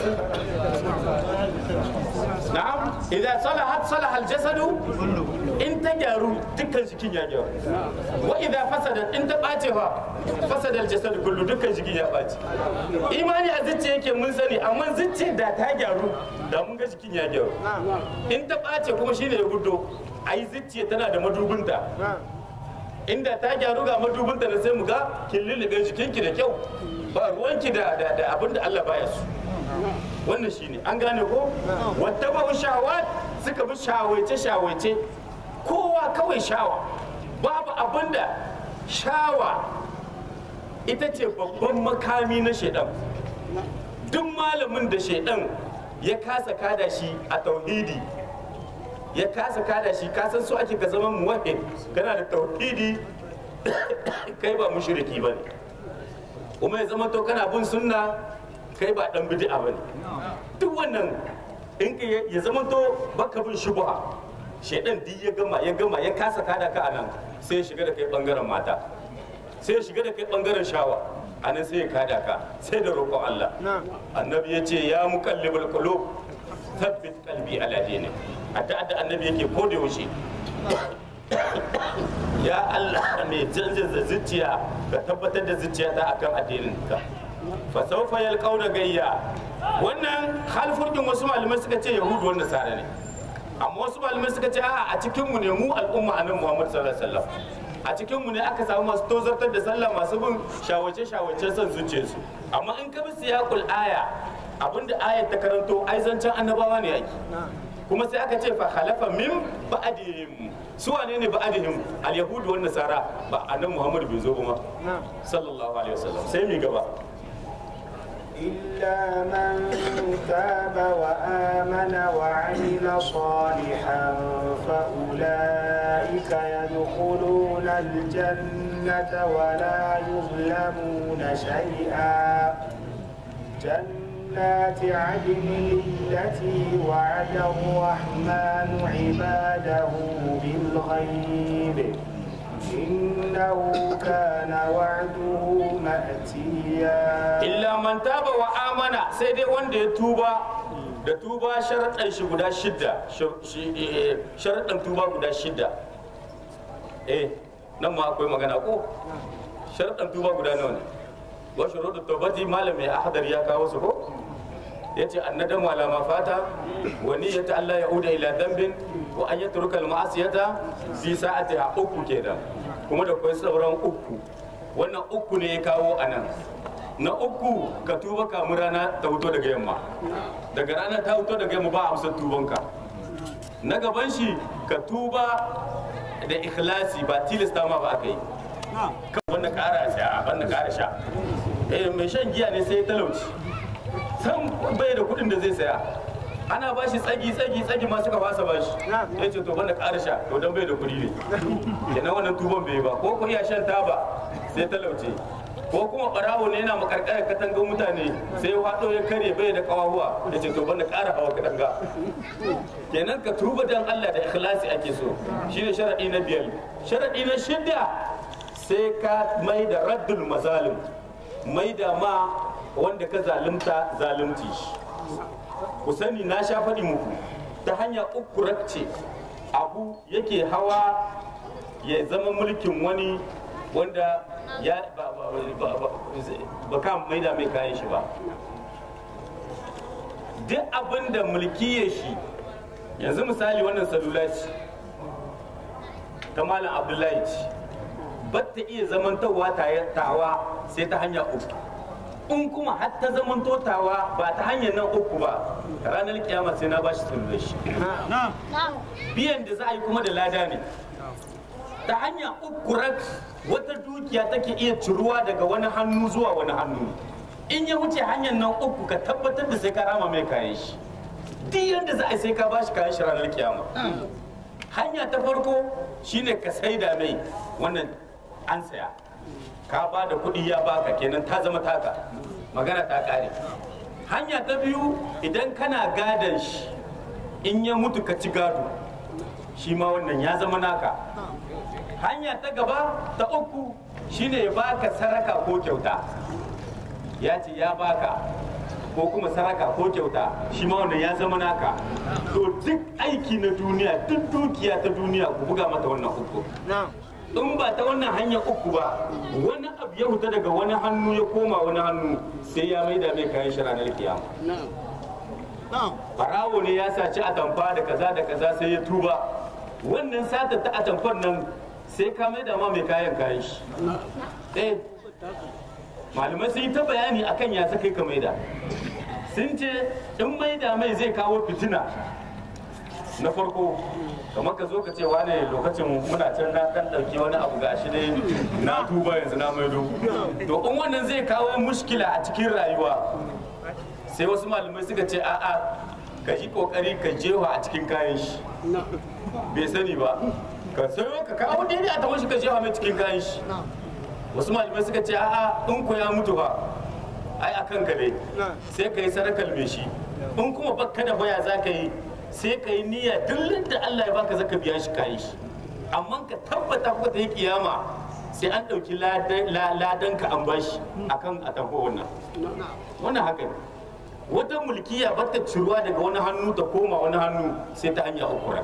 نعم إذا صلحت صلح الجسد إن تجارو دكان جكين يا جار وإذا فسدت إن تباتها فسد الجسد كله دكان جكين يا باتي إيماني أزتي yake mun sani amma zuciya da ta gyaru da mun ga jikin ya gyaru in ta ɓace kuma shine ya gudo ai zuciya tana da madubinta inda ta gyaru ga madubinta da sai mu ga kin lullube jikinki da kyau ba ruwanki da da abin da Allah baya su wannan shine an gane ko wata ba shawat suka bi shawaice shawaice kowa kawai shawa babu abin da shawa ita ce babban makami na shaidan duk malamin da shaidan ya kasa kada shi a tauhidi ya kasa kada shi kasan su ake ka zama muwahhid kana da tauhidi kai ba mushriki bane kuma ya zama to kana bin sunna kai ba dan bid'a bane duk wannan in ka ya zama to baka bin shubha shedan duk ya gama ya gama ya kasa kada ka anan sai ya shiga da kai bangaren mata sai ya shiga da kai bangaren shawa anan sai ya kada ka sai da roƙon Allah annabi ya ce ya muqallibul qulub thabbit qalbi ala dinik hatta da annabi yake ko da yaushe ya Allah mai canza zuciya ka tabbatar da zuciya ta akan addinin ka fa sawfa yalqauna gayya wannan halfurkin wasu malamai suka ce yahudu wanda sare ne amma wasu malamai suka ce a a cikin mu ne mu al'umma annabi Muhammad sallallahu alaihi wasallam a cikin mu ne aka samu masu tozartar da sallah masu bin shawace shawace son zuciyarsu amma in ka bi siyaqul aya abinda ayat ta karanto ai zancen annabawa ne yake kuma sai aka ce fa khalafa min ba'dihim su wane ne ba'dihim al yahudu wan nasara ba annabi muhammad bai zo ba sallallahu alaihi wasallam sai mi gaba إلا من تاب وآمن وعمل صالحا فأولئك يدخلون الجنة ولا يظلمون شيئا جنات عدن التي وعد الرحمن عباده بالغيب إنه كان وعده مأتيا illa man taba wa amana sai dai wanda ya tuba da tuba sharaɗan shi guda shidda sharaɗan tuba guda shidda eh nan ma akwai magana ko sharaɗan tuba guda nawa ne wa shuruɗu tawbati malam mai ahadar ya kawo su ko yace annadamu ala ma fata wa niyyatu Allah ya uda ila dhanbin wa an yatruka al-ma'asiyata fi sa'atiha uku kenan kuma da kai sauran uku wannan uku ne ya kawo anan na uku ka tuba kamun rana ta fito daga yamma daga rana ta fito daga yamma ba a amsar tubanka na gaban shi ka tuba da ikhlasi ba tilasta ma ba aka yi kan wanda kara sha wanda kara sha eh mai shan giya ne sai ya talauci san bai da kuɗin da zai saya ana ba shi tsagi tsagi tsagi ma suka fasa ba shi ya ce to banda ƙara sha to dan bai da kuɗi ne kenan wannan tuban bai ba ko ko iya shan taba sai talauce ko kuma barawo ne yana makarkar katangar mutane sai waɗo ya kare bai da kawahuwa ya ce to banda ƙara hawa katanga kenan ka tuba dan Allah da ikhlasi ake so shine sharadi na biyar sharadi na shidda sai ka mai da raddul mazalim mai da ma wanda ka zalunta zalunci shi ku sani na sha faɗi muku ta hanya uku ce abu yake hawa ya zama mulkin wani wanda ya ba ba ba ba kan maida mai kayan shi ba duk abin da mulki ya shi yanzu misali wannan salula ce ta malam abdullahi ce ba ta iya zamantowa tawa sai ta hanya uku in kuma har ta zaman totawa ba ta hanyar nan uku ba ranar kiyama sai na bashi salular shi biyan da za a yi kuma da lada ne ta hanya uku rak wata dukiya take iya ciruwa daga wani hannu zuwa wani hannu in ya wuce hanyar nan uku ka tabbatar da sai ka rama mai kayan shi duk yadda za a yi sai ka bashi kayan shi ranar kiyama hanya ta farko shine ka saida mai wannan an saya ka ba da kuɗi ya baka kenan ta zama taka magana ta ƙare hanya ta biyu idan kana gadon shi in ya mutu ka ci gado shi ma wannan ya zama naka hanya ta gaba ta uku shine ya baka saraka ko kyauta ya ce ya baka ko kuma saraka ko kyauta shi ma wannan ya zama naka to duk aiki na duniya duk dukiya ta duniya ku buga mata wannan uku in ba ta wannan hanyar uku ba wani abu ya huta daga wani hannu ya koma wani hannu sai ya maida mai kayan shi ranar kiyama barawo ne ya saci atamfa da kaza da kaza sai ya tuba wannan sata ta atamfar nan sai ka maida ma mai kayan kayan shi eh malamai sun yi ta bayani akan ya kai ka maida sun ce in maida mai zai kawo fitina na farko kamar ka zo ka ce wane lokacin muna can na dan dauki wani abu gashi dai na tuba yanzu na maido to in wannan zai kawo mushkila a cikin rayuwa sai wasu malamai suka ce a'a ka yi kokari ka jewa a cikin kayan shi bai sani ba ka sayo ka kawo daidai a tawashi ka jewa mai cikin kayan shi wasu malamai suka ce a'a in ku ya mutu ba ai akan ka ne sai ka yi sarakal mai shi in kuma bakka da baya za ka yi sai ka yi niyya duk da Allah ya baka zaka biya shi kayi shi amma ka tabbata ko ta yi kiyama sai an ɗauki ladan ka an bashi akan a tafi wannan wannan haka ne wata mulkiya ba ta ciruwa daga wani hannu ta koma wani hannu sai ta hanya uku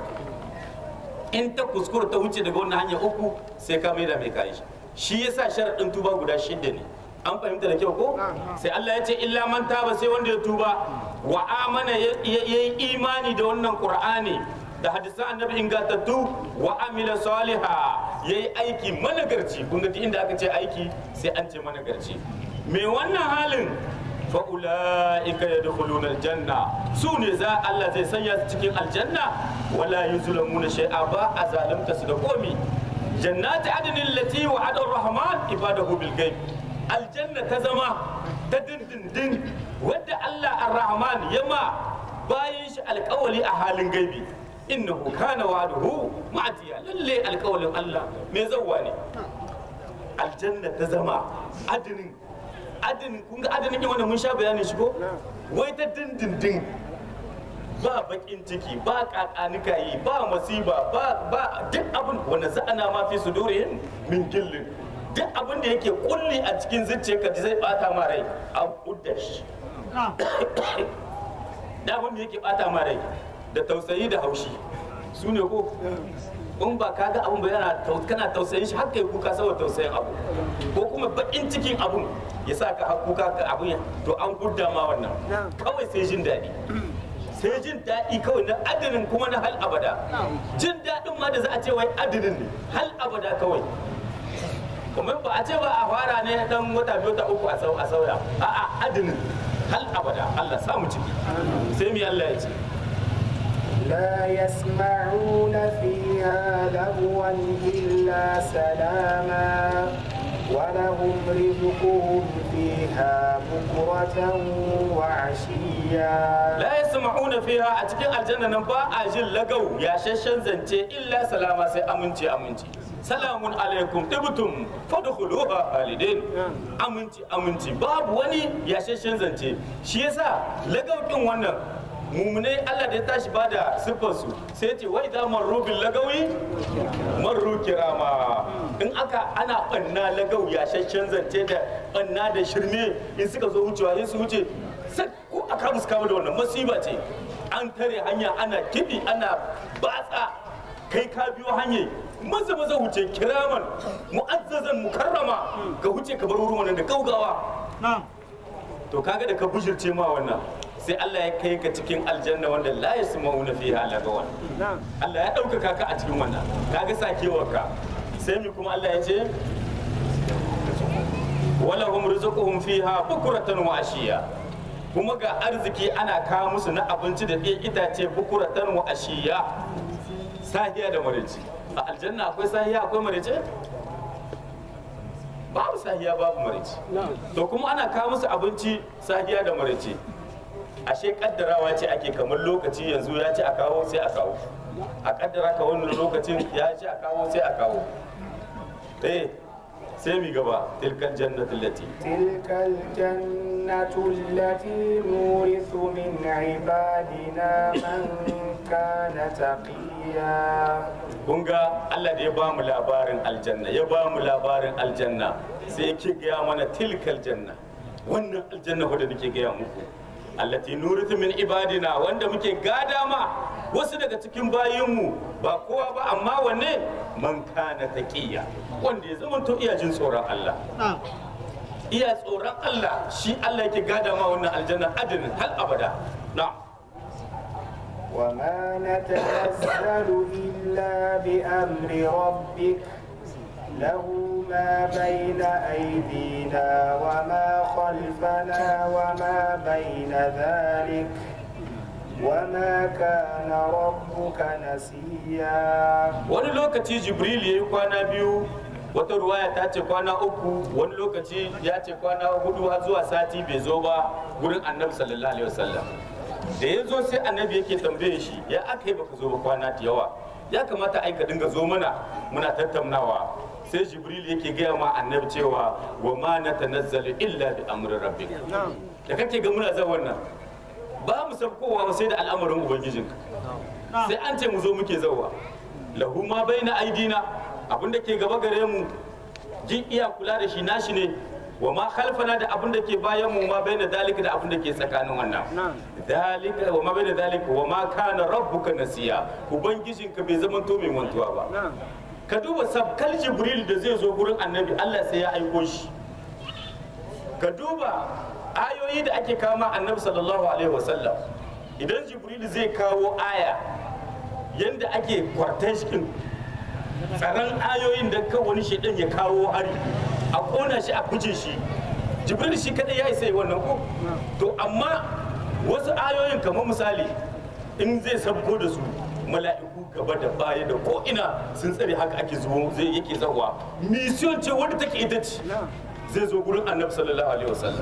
in ta kuskura ta wuce daga wannan hanya uku sai ka maida mai kayi shi shi yasa sharaɗin tuba guda shida ne an fahimta da kyau ko sai Allah ya ce illa man taba sai wanda ya tuba wa amana ya yi imani da wannan qur'ani da hadisan annabi ingantattu wa amila saliha ya yi aiki managarci kun ga inda aka ce aiki sai an ce managarci me wannan halin fa ulaika yadkhuluna aljanna su ne za Allah zai sanya su cikin aljanna wala yuzlamuna shay'a ba a zalunta su da komi jannati adnin lati wa'ada ar-rahman ibadahu bil ghaib aljanna ta zama ta dindindin wadda Allah ar-Rahman ya ma bayan shi alkawali a halin gaibi innahu kana wa'duhu ma'tiya lalle alkawalin Allah me zawwa ne aljanna ta zama adinin adinin kun ga adinin wanda mun sha bayanin shi ko wai ta dindindin ba bakin ciki ba kakanika yi ba masiba ba ba duk abin wanda za'ana ma fi sudurihim min gillin duk abin da yake kulli a cikin zuciyarka da zai bata ma rai a kudda shi da abin da yake bata ma rai da tausayi da haushi su ne ko in ba ka ga abin ba yana kana tausayin shi har kai kuka saboda tausayin abu ko kuma bakin cikin abun ya sa ka kuka ka abun to an gudda ma wannan kawai sai jin daɗi sai jin daɗi kawai na adinin kuma na hal abada jin daɗin ma da za a ce wai adinin ne hal abada kawai kuma ba a ce ba a fara ne dan wata biyu ta uku a sau- a sauya a'a adinin hal abada Allah samu ciki sai mi Allah ya ce لا يسمعون فيها لغوا إلا سلاما ولهم رزقهم فيها بكرة وعشيا la yasma'una fiha a cikin aljanna nan ba a jin lagau ya shashen zance illa salama sai aminci aminci salamun alaikum tibtum fadkhuluha khalidin aminci aminci babu wani ya shashen zance shi yasa lagau kin wannan mumune Allah da ya tashi bada siffar su sai ce wai da marru bil lagawi marru kirama in aka ana banna lagau ya shashen zance da banna da shirme in suka zo wucewa sai su wuce sai ko aka musu kama da wannan masiba ce an tare hanya ana kiɗi ana batsa kai ka biyo hanyar maza maza wuce kiraman mu'azzazan mukarrama ka wuce ka bar wurin wannan da gaugawa to kaga da ka bujirce ma wannan sai Allah ya kai ka cikin aljanna wanda la yasma'una fiha lagawan Allah ya ɗaukaka ka a cikin wannan kaga sakewarka sai mi kuma Allah ya ce walahum rizquhum fiha bukuratan wa ashiya kuma ga arziki ana kawo musu na abinci da ɗaya itace bukuratan wa ashiya sahiya da marici a aljanna akwai sahiya akwai marici babu sahiya babu marici to kuma ana kawo musu abinci sahiya da marici ashe kaddarawa ce ake kamar lokaci yanzu ya ce a kawo sai a kawo a kaddara ka wannan lokacin ya ce a kawo sai a kawo eh sai mi gaba tilkan jannatin lati تلك الجنة التي نورث من عبادنا من كان تقيا kun ga Allah da ya ba mu labarin aljanna ya ba mu labarin aljanna sai yake gaya mana tilkal janna wannan aljanna wadda nake gaya muku allati nurithu min ibadina wanda muke gada ma wasu daga cikin bayinmu ba kowa ba amma wanne man kana taqiya wanda ya zama to iya jin tsoron Allah iya tsoron Allah shi Allah yake gada ma wannan aljanna adinin hal abada na'am وما نتنزل إلا بأمر ربك له ما بين أيدينا وما خلفنا وما بين ذلك وما كان ربك نسيا wani lokaci jibril ya yi kwana biyu wata ruwaya ta ce kwana uku wani lokaci ya ce kwana hudu har zuwa sati bai zo ba gurin annabi sallallahu alaihi wasallam da ya zo sai annabi yake tambaye shi ya aka yi baka zo ba kwana da yawa ya kamata ai ka dinga zo mana muna tattaunawa sai jibril yake gaya ma annabi cewa wa ma natanazzalu illa bi amri rabbik da kake ga muna zan wannan ba mu sabkowa ba sai da al'amarin ubangijinka sai an ce mu zo muke zauwa lahu ma baina aidina abin da ke gaba gare mu jin iya kula da shi nashi ne wa ma khalfana da abin da ke bayan mu ma baina dalika da abin da ke tsakanin wannan dalika wa ma baina dalika wa ma kana rabbuka nasiya ubangijinka bai zama to mai mantuwa ba ka duba sabkal jibril da zai zo gurin annabi Allah sai ya aiko shi ka duba ayoyi da ake kama annabi sallallahu alaihi wasallam idan jibril zai kawo aya yanda ake kwartan shi tsaron ayoyin da kan wani shaidan ya kawo hari a kona shi a kuje shi jibril shi kadai ya isa yi wannan ko to amma wasu ayoyin kamar misali in zai sabko da su mala'iku gaba da baya da ko ina sun tsare haka ake zuwa zai yake zawa mission ce wadda take ita ce zai zo gurin annabi sallallahu alaihi wasallam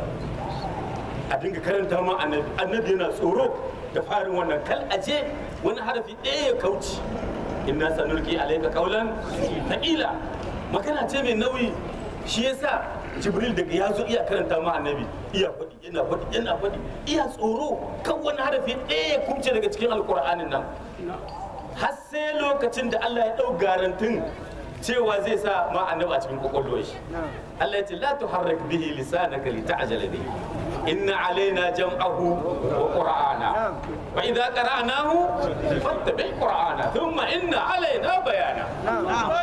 a dinga karanta ma annabi annabi yana tsoro da farin wannan kal aje wani harafi ɗaya ya kauce inna sanulki alayka qawlan thaqila magana ce mai nauyi shi yasa jibril daga ya zo iya karanta ma annabi iya faɗi yana faɗi yana faɗi iya tsoro kan wani harafi ɗaya ya kumce daga cikin alkur'anin nan har sai lokacin da Allah ya ɗau garantin cewa zai sa ma annabi a cikin kwakwalwar shi Allah ya ce la tuharrik bihi lisanaka lita'jala bihi inna alaina jam'ahu wa qur'ana fa idza qara'nahu fattabi' qur'ana thumma inna alaina bayana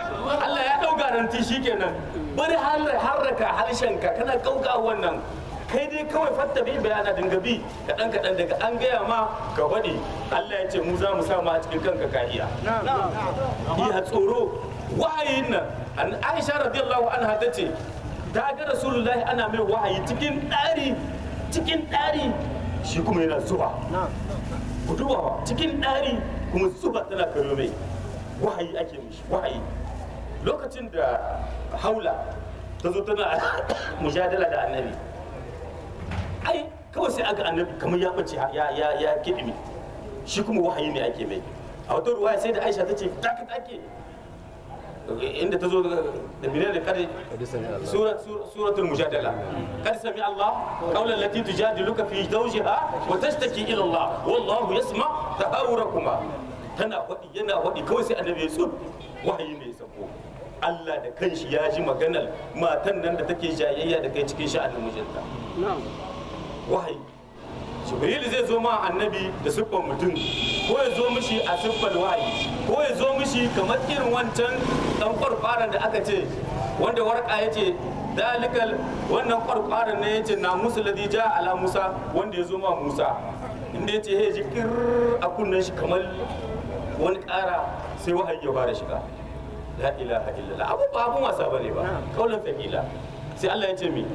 Allah ya ɗau garanti shikenan bari harraka harshenka kana kauka wannan kai dai kawai fatta bi bayana dinga bi kaɗan kaɗan daga an gaya ma ka faɗi Allah ya ce mu za mu sa ma a cikin kanka ka iya iya tsoro wahayin nan an Aisha radiyallahu anha ta ce ta ga Rasulullahi ana mai wahayi cikin ɗari cikin ɗari shi kuma yana zuba ku duba ba cikin ɗari kuma zuba tana karo mai wahayi ake mishi wahayi lokacin da haula ta zo tana mujadala da annabi ai kawai sai aga annabi kamar ya bace ya ya ya kidimi shi kuma wahayi ne ake mai a wata ruwaya sai da aisha ta ce take take inda ta zo da minne da kare suratul mujadala kad sami Allah qawlan lati tujadiluka fi zawjiha wa tashtaki ila Allah wallahu yasma tahawurakuma tana wadi yana wadi kawai sai annabi ya tsut wahayi ne ya sako Allah da kanshi ya ji maganar matan nan da take jayayya da kai cikin sha'anin mijinta wahayi jibril zai zo ma annabi da siffar mutum ko ya zo mishi a siffar wahayi ko ya zo mishi kamar irin wancan dan kwarfaran da aka ce wanda warka ya ce dalikal wannan kwarfaran ne ya ce na musu ladija ala musa wanda ya zo ma musa inda ya ce he ji kir a kunnen shi kamar wani kara sai wahayi ya fara shiga la ilaha illallah abu ba abun wasa bane ba kaulan fahila sai Allah ya ce mi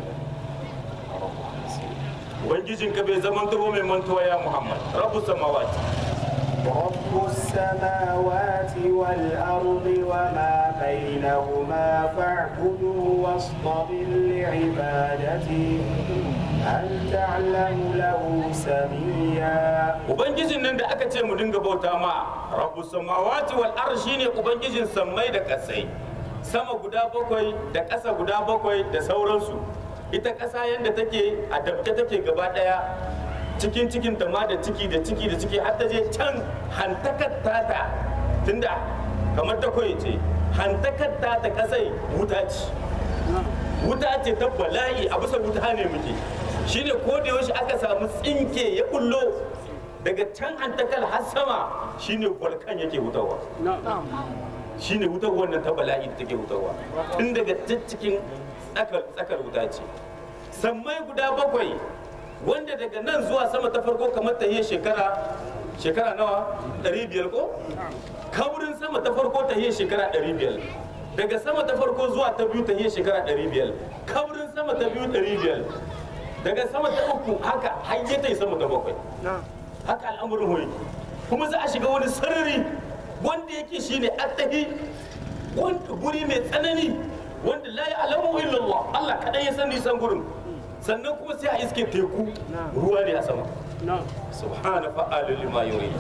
ubangijin ka bai zaman tubo mai mantuwa ya muhammad rabu samawati رب السماوات والأرض وما بينهما فاعبده واصطبر لعبادته هل تعلم له سميا ubangijin nan da aka ce mu dinga bauta ma rabu samawati wal arshi ne ubangijin sammai da kasai sama guda bakwai da ƙasa guda bakwai da sauransu ita ƙasa yadda take a dabke take gaba ɗaya cikin cikin ta ma da ciki da ciki da ciki har ta je can hantakar tata tunda kamar ta koyi ce hantakar tata kasai wuta ce wuta ce ta bala'i a bisa wuta ne muke shine ko da yaushe aka samu tsinke ya bullo daga can hantakar har sama shine volkan yake hutawa shine wutar wannan ta bala'i da take hutawa tun daga cikin tsakar tsakar wuta ce sammai guda bakwai wanda daga nan zuwa sama ta farko kamar ta yi shekara shekara nawa 500 ko kaburin sama ta farko ta yi shekara 500 daga sama ta farko zuwa ta biyu ta yi shekara 500 kaburin sama ta biyu 500 daga sama ta uku haka har ya ta yi sama ta bakwai haka al'amurin hoyi kuma za a shiga wani sarari wanda yake shine attahi wanda guri mai tsanani wanda la ya'lamu illallah Allah kadai ya san nisan gurin sannan kuma sai a iske teku ruwa ne a sama subhana fa'alu lima yuri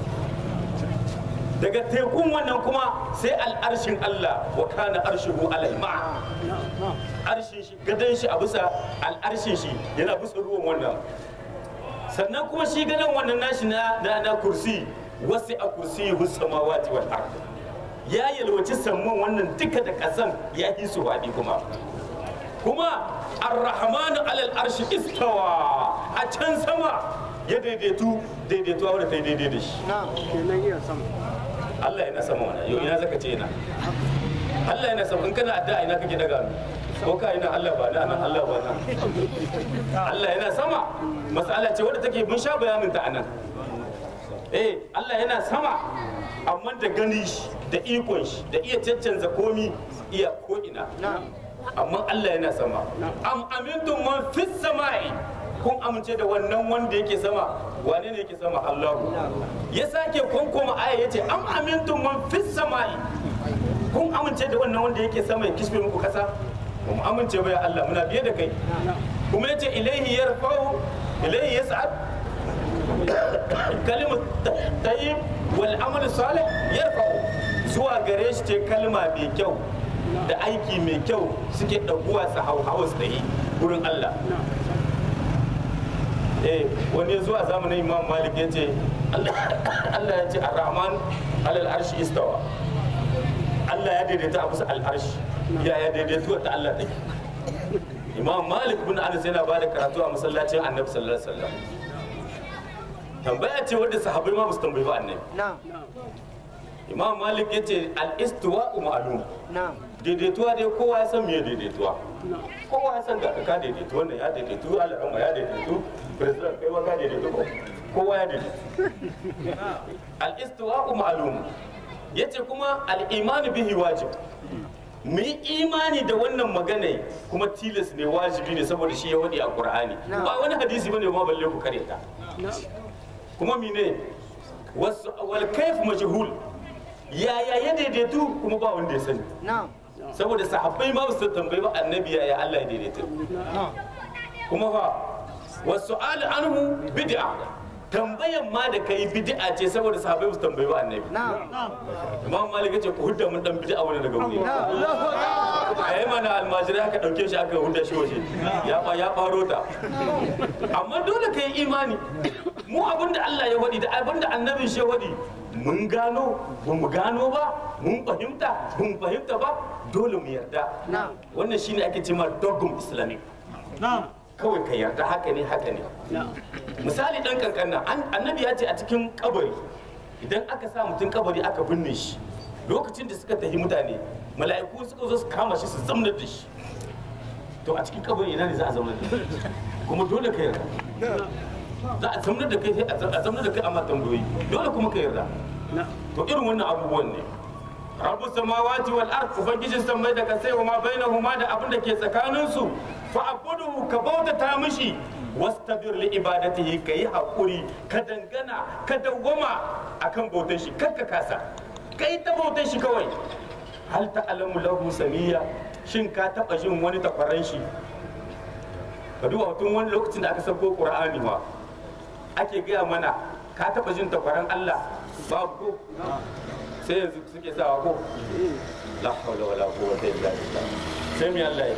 daga tekun wannan kuma sai al'arshin Allah wa kana arshihu alal ma'a arshin shi gadan shi a bisa al'arshin shi yana bisa ruwan wannan sannan kuma shi gadan wannan nashi na na kursi wasu a kursi samawati wal ard ya yalwaci samman wannan duka da kasan ya yi su faɗi kuma kuma ar-rahmanu alal arshi istawa a can sama ya daidaitu daidaituwa wadda ta yi daidai da shi Allah yana sama mana yau ina zaka ce ina Allah yana sama in kana addu'a ina kake daga ko ka ina Allah ba na nan Allah ba na Allah yana sama mas'ala ce wadda take mun sha bayanin ta anan eh Allah yana sama amma da gani shi da ikon shi da iya caccanza komi iya ko ina amma Allah yana sama am amintum man fis sama'i kun amince da wannan wanda yake sama wane ne yake sama Allahu ya sake konkoma aya yace am amintum man fis sama'i kun amince da wannan wanda yake sama ya kisbe muku kasa ba mu amince ba ya Allah muna biye da kai kuma yace ilaihi yarfa'u ilaihi yas'ad kalimatu tayyib wal amal salih yarfa'u zuwa gare shi ce kalma mai kyau da aiki mai kyau suke ɗaguwa su hauhawa su yi wurin Allah eh wani ya zuwa zamanin imam malik ya ce Allah ya ce ar-rahman alal arshi istawa Allah ya daidaita a bisa al'arshi ya ya daidaituwa ta Allah take imam malik bin anas yana ba da karatu a masallacin annabi sallallahu alaihi wasallam tambaya ce wadda sahabbai ma ba su tambayi ba annabi imam malik ya ce al-istiwa ma'lum daidaituwa dai kowa ya san me daidaituwa kowa ya san ga ka daidaitu wannan ya daidaitu al'umma ya daidaitu president kai ma ka daidaitu ko kowa ya daidaitu al-istiwa'u ma'lum yace kuma al-iman bihi wajib mu yi imani da wannan magana kuma tilas ne wajibi ne saboda shi ya wadi a qur'ani ba wani hadisi bane ma balle ku kare ta kuma mine wasu wal kayf majhul yaya ya daidaitu kuma ba wanda ya sani saboda sahabbai ma su tambayi ba annabi yaya Allah ya daidaitu kuma fa wasu al anhu bid'a tambayan ma da kai bid'a ce saboda sahabbai su tambayi ba annabi imam malik ya ce ku hudda mun dan bid'a wani daga wuri a yi mana almajirai aka dauke shi aka hudda shi waje ya fa ya faro ta amma dole ka yi imani mu abinda Allah ya wadi da abinda annabin shi ya wadi mun gano ba mu gano ba mun fahimta ba mu fahimta ba dole mu yarda wannan shine ake cewa dogum islamic kawai ka yarda haka ne haka ne misali dan kankan nan annabi ya ce a cikin kabari idan aka sa mutum kabari aka binne shi lokacin da suka tafi mutane mala'iku suka zo su kama shi su zamnar da shi to a cikin kabari ina ne za a zamnar da shi kuma dole ka yarda za a zamnar da kai sai a zamnar da kai amma tambayoyi dole kuma ka yarda to irin wannan abubuwan ne rabu samawati wal ard ubangijin sammai da kasai wa ma bainahuma da abin da ke tsakanin su fa abudu ka bautata mishi wastabir li ibadatihi kai hakuri ka dangana ka dawwama akan bautar shi kakka kasa kai ta bautar shi kawai hal ta'lamu lahu samiya shin ka taba jin wani takwaran shi ka duba tun wani lokacin da aka sauko qur'ani ma ake gaya mana ka taba jin takwaran Allah babu ko sai yanzu suke sawa ko la hawla wala quwwata illa billah sai mi Allah ya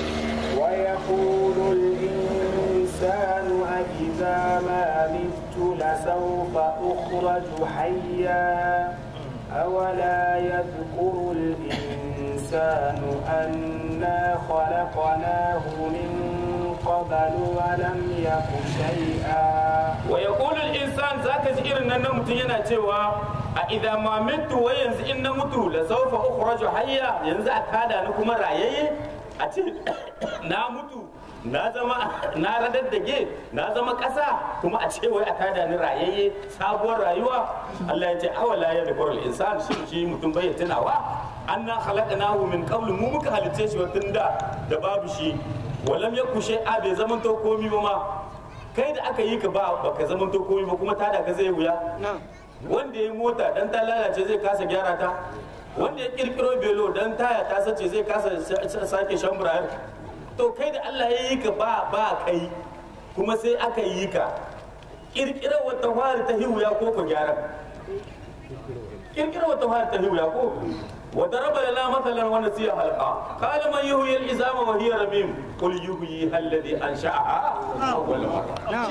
ويقول الإنسان أإذا ما مت لسوف أخرج حيا أولا يذكر الإنسان أنا خلقناه من قبل ولم يك شيئا wa yaqulu al-insan zaka ji irin nan na mutum yana cewa a idza ma mitu wa yanzu in na mutu la sawfa ukhraju hayya yanzu a tada ni kuma rayayye a ce na mutu na zama na radaddage na zama ƙasa kuma a ce wai a tada ni rayayye sabuwar rayuwa Allah ya ce awala ya dhkuru al-insan shi shi mutum bai tunawa anna khalaqnahu min qablu mu muka halice shi watan da da babu shi walam yaku shay'a bai zaman to komi ba ma kai da aka yi ka ba baka zaman to komi ba kuma tada ka zai wuya wanda ya mota dan ta lalace zai kasa gyara ta wanda ya kirkiro belo dan taya ta sace zai kasa sake shan burayar to kai da Allah ya yi ka ba ba kai kuma sai aka yi ka kirkirar wata fari ta hiwuya ko ku gyara kirkirar wata fari ta hiwuya ko وضرب لنا مثلا ونسي خلقا قال من يحيي العظام وهي رميم قل يحييها الذي انشاها اول مره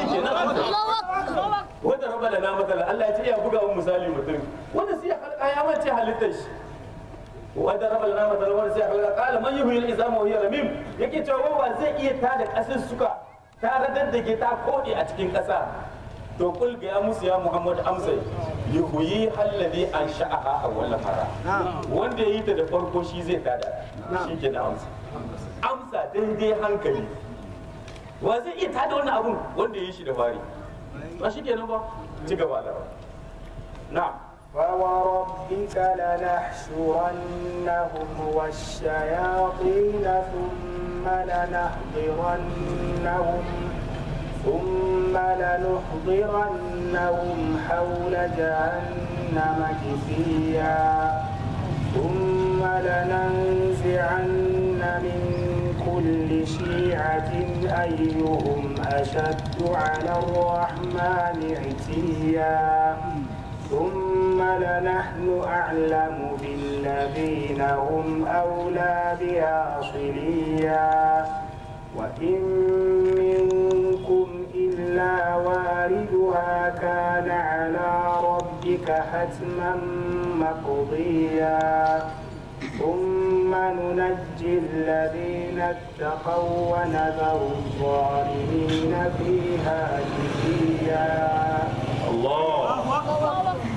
وضرب لنا مثلا الله يجي يا بغا مثالي mutum ونسي خلقا يا mace halittar shi وضرب لنا مثلا ونسي خلقا قال من يحيي العظام وهي رميم yake cewa ba zai iya tada kasar suka ta radaddake ta kode a cikin kasa to kul ga ya musu ya muhammad amsa yuhyi alladhi ansha'aha awwal mara wanda yayi ta da farko shi zai tada shi ke da amsa amsa daidai hankali wa zai iya tada wannan abun wanda yayi shi da fari ba shi kenan ba ci gaba da na فوربك لنحشرنهم والشياطين ثم لنحضرنهم ثم لنحضرنهم حول جهنم جثيا ثم لننزعن من كل شيعة أيهم أشد على الرحمن عتيا ثم لنحن أعلم بالذين هم أولى بها صليا وإن منكم إلا واردها كان على ربك حتما مقضيا ثم ننجي الذين اتقوا ونذر الظالمين فيها جثيا Allah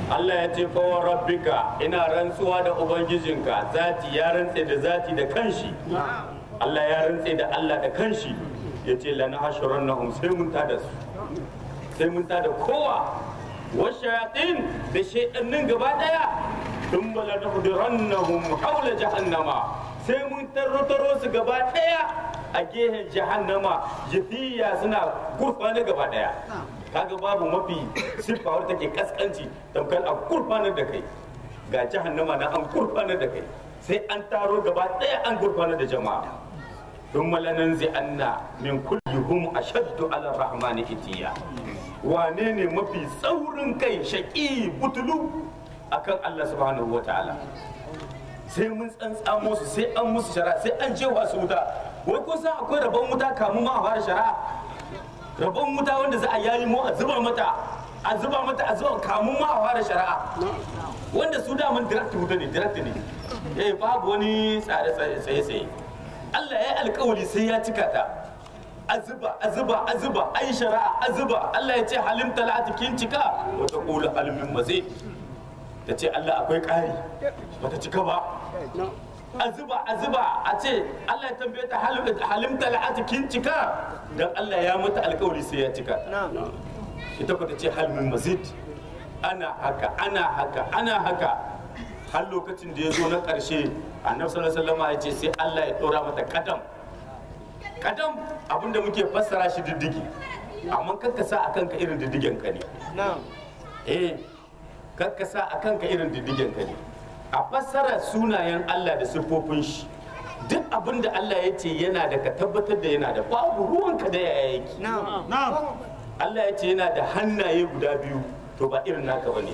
Allah ya ce fa wa rabbika ina rantsuwa da ubangijinka zati ya rantse da zati da kanshi Allah ya rantse da Allah da kanshi ya ce lana hashrannahum sai mun tada su sai mun tada kowa wa shayatin da shaydanin gaba daya thumma lanahdirannahum hawla jahannama sai mun tarrotaro su gaba daya a gehen jahannama jafiya suna gurfana gaba daya kaga babu mafi siffa wadda take kaskanci tamkar a gurfanar da kai ga jahannama na an gurfanar da kai sai an taro gaba daya an gurfanar da jama'a don malanan zai anna min kullihum ashaddu ala rahmani itiya wane ne mafi tsaurin kai shaƙi butulu akan Allah subhanahu wa ta'ala sai mun tsantsamo su sai an musu shara sai an jewa su wuta wai ko san akwai rabon wuta kamun ma a fara shara rabon wuta wanda za a yayi mu a zuba mata a zuba mata a zuba kamun ma a fara shari'a wanda su daman direct wuta ne direct ne eh babu wani tsare tsaye tsaye Allah ya yi alkawari sai ya cika ta a zuba a zuba a zuba ai shari'a a zuba Allah ya ce halim talati kin cika wata qulu halimin mazid ta ce Allah akwai ƙari bata cika ba a zuba a zuba a ce Allah ya tambaye ta halim talati kin cika dan Allah ya mata alkawari sai ya cika ta ita ku ta ce halmin mazid ana haka ana haka ana haka har lokacin da ya zo na ƙarshe annabi sallallahu alaihi wasallam ya ce sai Allah ya ɗora mata kadam kadam abinda muke fassara shi diddigi amma kakka sa akan ka irin diddigen ka ne eh kakka sa akan ka irin diddigen ka ne a fassara sunayen Allah da siffofin shi duk abin da Allah ya ce yana da ka tabbatar da yana da babu ruwanka da yaya yake Allah ya ce yana da hannaye guda biyu to ba irin naka bane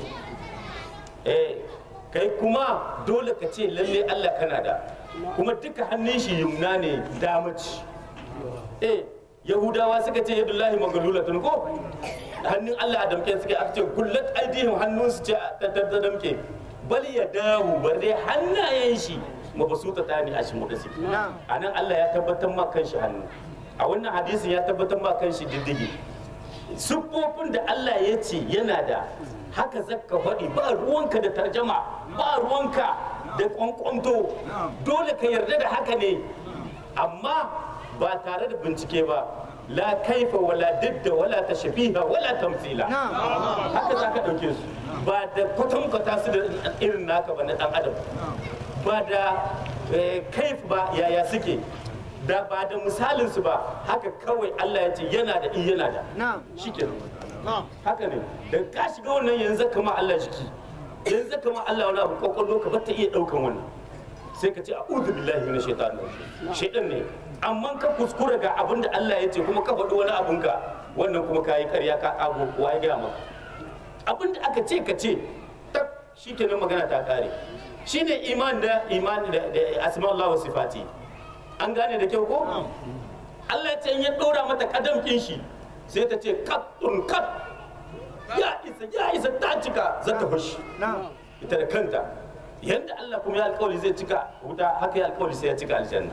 eh kai kuma dole ka ce lalle Allah kana da kuma duka hannun shi yumna ne damaci eh yahudawa suka ce yadullahi magalulatun ko hannun Allah a damke suka aka ce gullat aidihim hannun su ce ta damke bal ya dawo bar dai hannayen shi mabasuta ta ne a shi mu da suke a nan Allah ya tabbatar ma kan shi hannu a wannan hadisin ya tabbatar ma kan shi diddigi siffofin da Allah ya ce yana da haka zakka faɗi ba ruwanka da tarjama ba ruwanka da kwankwanto dole ka yarda da haka ne amma ba tare da bincike ba la kaifa wala didda wala tashbiha wala tamthila haka za ka ɗauke su ba da kwatankwata su da irin naka ba na ɗan adam ba da kaif ba yaya suke da ba da misalin su ba haka kawai Allah ya ce yana da in yana da shikenan haka ne da ka shiga wannan yanzu kama Allah jiki yanzu kama Allah wani abu kwakwalwa ka bata iya daukan wannan sai ka ce a'udhu billahi minash shaitanir rajim shaitan ne amma ka kuskura ga abin da Allah ya ce kuma ka faɗi wani abun ka wannan kuma ka yi ƙarya ka kago kowa ya gaya maka abin da aka ce ka ce tak shikenan magana ta kare shine iman da iman da asma Allah wa sifati an gane da kyau ko Allah ya ce in ya ɗora mata kadamkin shi sai ta ce kattun kat ya isa ya isa ta cika za ta fashi ita da kanta yadda Allah kuma ya alkawari zai cika wuta haka ya alkawari sai ya cika aljanna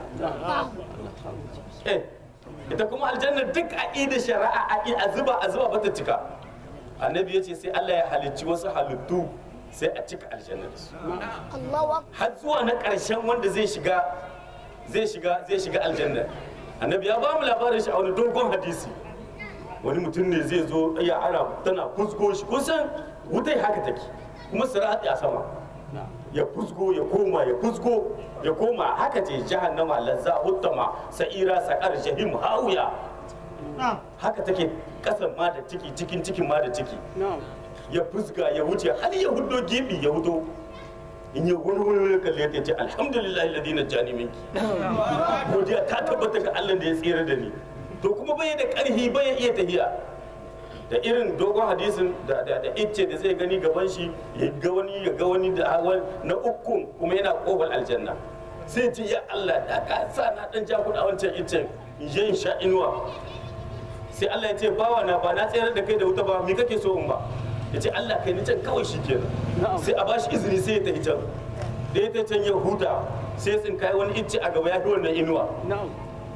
eh ita kuma aljanna duk a ida shari'a a zuba a zuba bata cika annabi ya ce sai Allah ya halicci wasu halittu sai a cika aljanna da su har zuwa na ƙarshen wanda zai shiga zai shiga zai shiga aljanna annabi ya ba mu labarin shi a wani dogon hadisi wani mutum ne zai zo ya ana tana fusgo shi kusan wutai haka take kuma sirati a sama ya fusgo ya koma ya fusgo ya koma haka ce jahannama lazza uttama sa'ira saqar jahim hawiya haka take kasan ma da ciki cikin cikin ma da ciki ya fusga ya wuce har ya hudo gibi ya hudo in yi wani wani kalle ta ce alhamdulillah ladina jani minki godiya ta tabbata ga Allah da ya tsira da ni to kuma bai da karhi bai iya tahiya da irin dogon hadisin da da da icce da zai gani gaban shi ya ga wani ya ga wani da hawan na ukun kuma yana kofar aljanna sai ce ya Allah da ka sa na dan ja kuɗa wancan iccen in je in sha inuwa sai Allah ya ce bawa na ba na tsayar da kai da wuta ba me kake so in ba ya ce Allah kai ni can kawai shi kenan sai a bashi izini sai ya tafi can da ya tafi can ya huta sai tsin kai wani icce a gaba ya fi wannan inuwa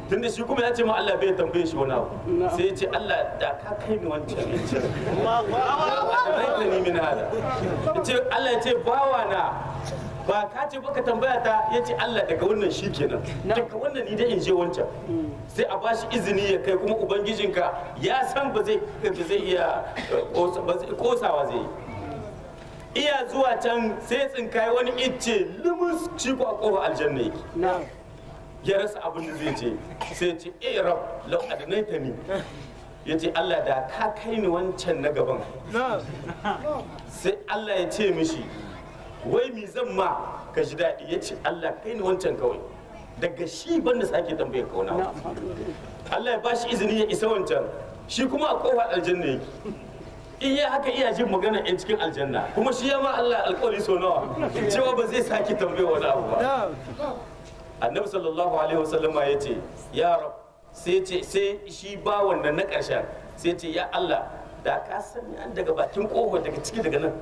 tunda shi kuma ya ce ma Allah bai tambaye shi wani abu sai ya ce Allah da ka kai ni wancan yancin da ni min hada ya ce Allah ya ce bawa na ba ka ce baka tambaya ta ya ce Allah daga wannan shi kenan daga wannan ni da in je wancan sai a bashi izini ya kai kuma ubangijinka ya san ba zai ba zai iya eh, kosa- ba zai- kosawa zai yi iya zuwa can sai tsinkai wani icce lumus shi ko a kofar aljanna yake ya rasa abin da zai ce sai ce eh rab lau adnaita ni ya ce Allah da ka kai ni wancan na gaban sai Allah ya ce mishi wai mi zan ma ka ji daɗi ya ce Allah kai ni wancan kawai daga shi ban da sake tambaye kauna Allah ya bashi izini ya isa wancan shi kuma a kofar aljanna yake in ya haka iya jin magana yan cikin aljanna kuma shi ya ma Allah alƙawari so nawa cewa ba zai sake tambaye wani abu ba annabi sallallahu alaihi wasallama ya ce ya rab sai ce sai shi ba wanda na ƙarshen sai ce ya Allah da ka sani an daga bakin ƙofar daga ciki daga nan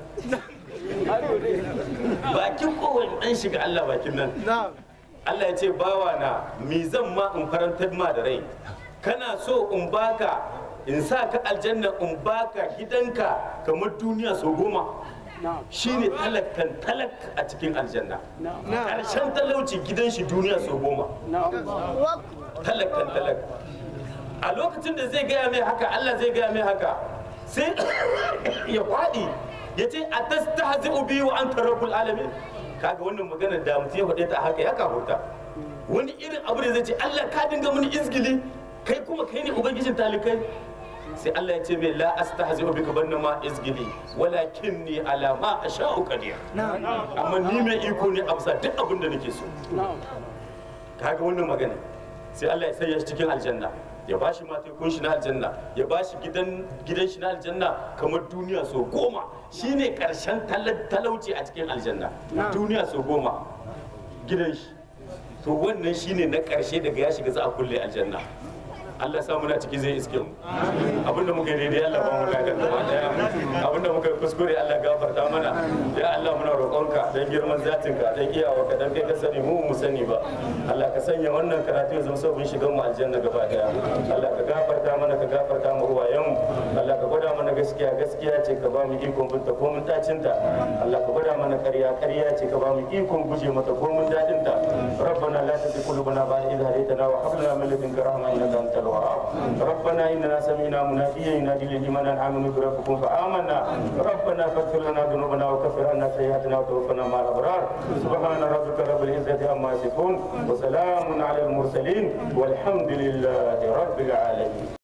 bakin ƙofar in dan shiga Allah bakin nan Allah ya ce bawa na mi zan ma in farantar ma da rai kana so in baka in sa ka aljanna in baka gidanka kamar duniya sau goma shine talakkan talak a cikin aljanna ƙarshen talauci gidan shi duniya sau goma talakkan talak a lokacin da zai gaya mai haka Allah zai gaya mai haka sai ya faɗi ya ce a tastahzi ubi wa anta rabbul alamin kaga wannan magana da mutum ya faɗe ta haka ya kafuta wani irin abu da zai ce Allah ka dinga mini izgili kai kuma kai ne ubangijin talikai sai Allah ya ce mai la astahzi bika banna ma izgili walakin ni ala ma asha'u qadir amma ni mai iko ne a bisa duk abin da nake so kaga wannan magana sai Allah ya sanya shi cikin aljanna ya ba shi matekun shi na aljanna ya ba shi gidan gidan shi na aljanna kamar duniya so goma shine karshen tala- talauci a cikin aljanna duniya so goma gidan shi to wannan shine na karshe daga ya shiga za a kulle aljanna Allah sa muna ciki zai iske mu abinda muka yi daidai Allah ba mu ladan gaba daya abinda muka yi kuskure Allah gafarta mana ya Allah muna roƙonka dan girman zatinka dan iyawarka dan kai ka sani mu mu sani ba Allah ka sanya wannan karatu ya zama sabon shigan mu aljanna gaba daya Allah ka gafarta mana ka gafarta mu uwayen mu Allah ka gwada mana gaskiya gaskiya ce ka ba mu ikon binta ko mun tacinta Allah ka gwada mana ƙarya ƙarya ce ka ba mu ikon guje mata ko mun dadinta ربنا لا تزغ قلوبنا بعد إذ هديتنا وهب لنا من لدنك رحمة إنك أنت الوهاب ربنا إننا سمعنا مناديا ينادي للإيمان أن آمنوا بربكم فآمنا ربنا فاغفر لنا ذنوبنا وكفر عنا سيئاتنا وتوفنا مع الأبرار سبحان ربك رب العزة عما يصفون وسلام على المرسلين والحمد لله رب العالمين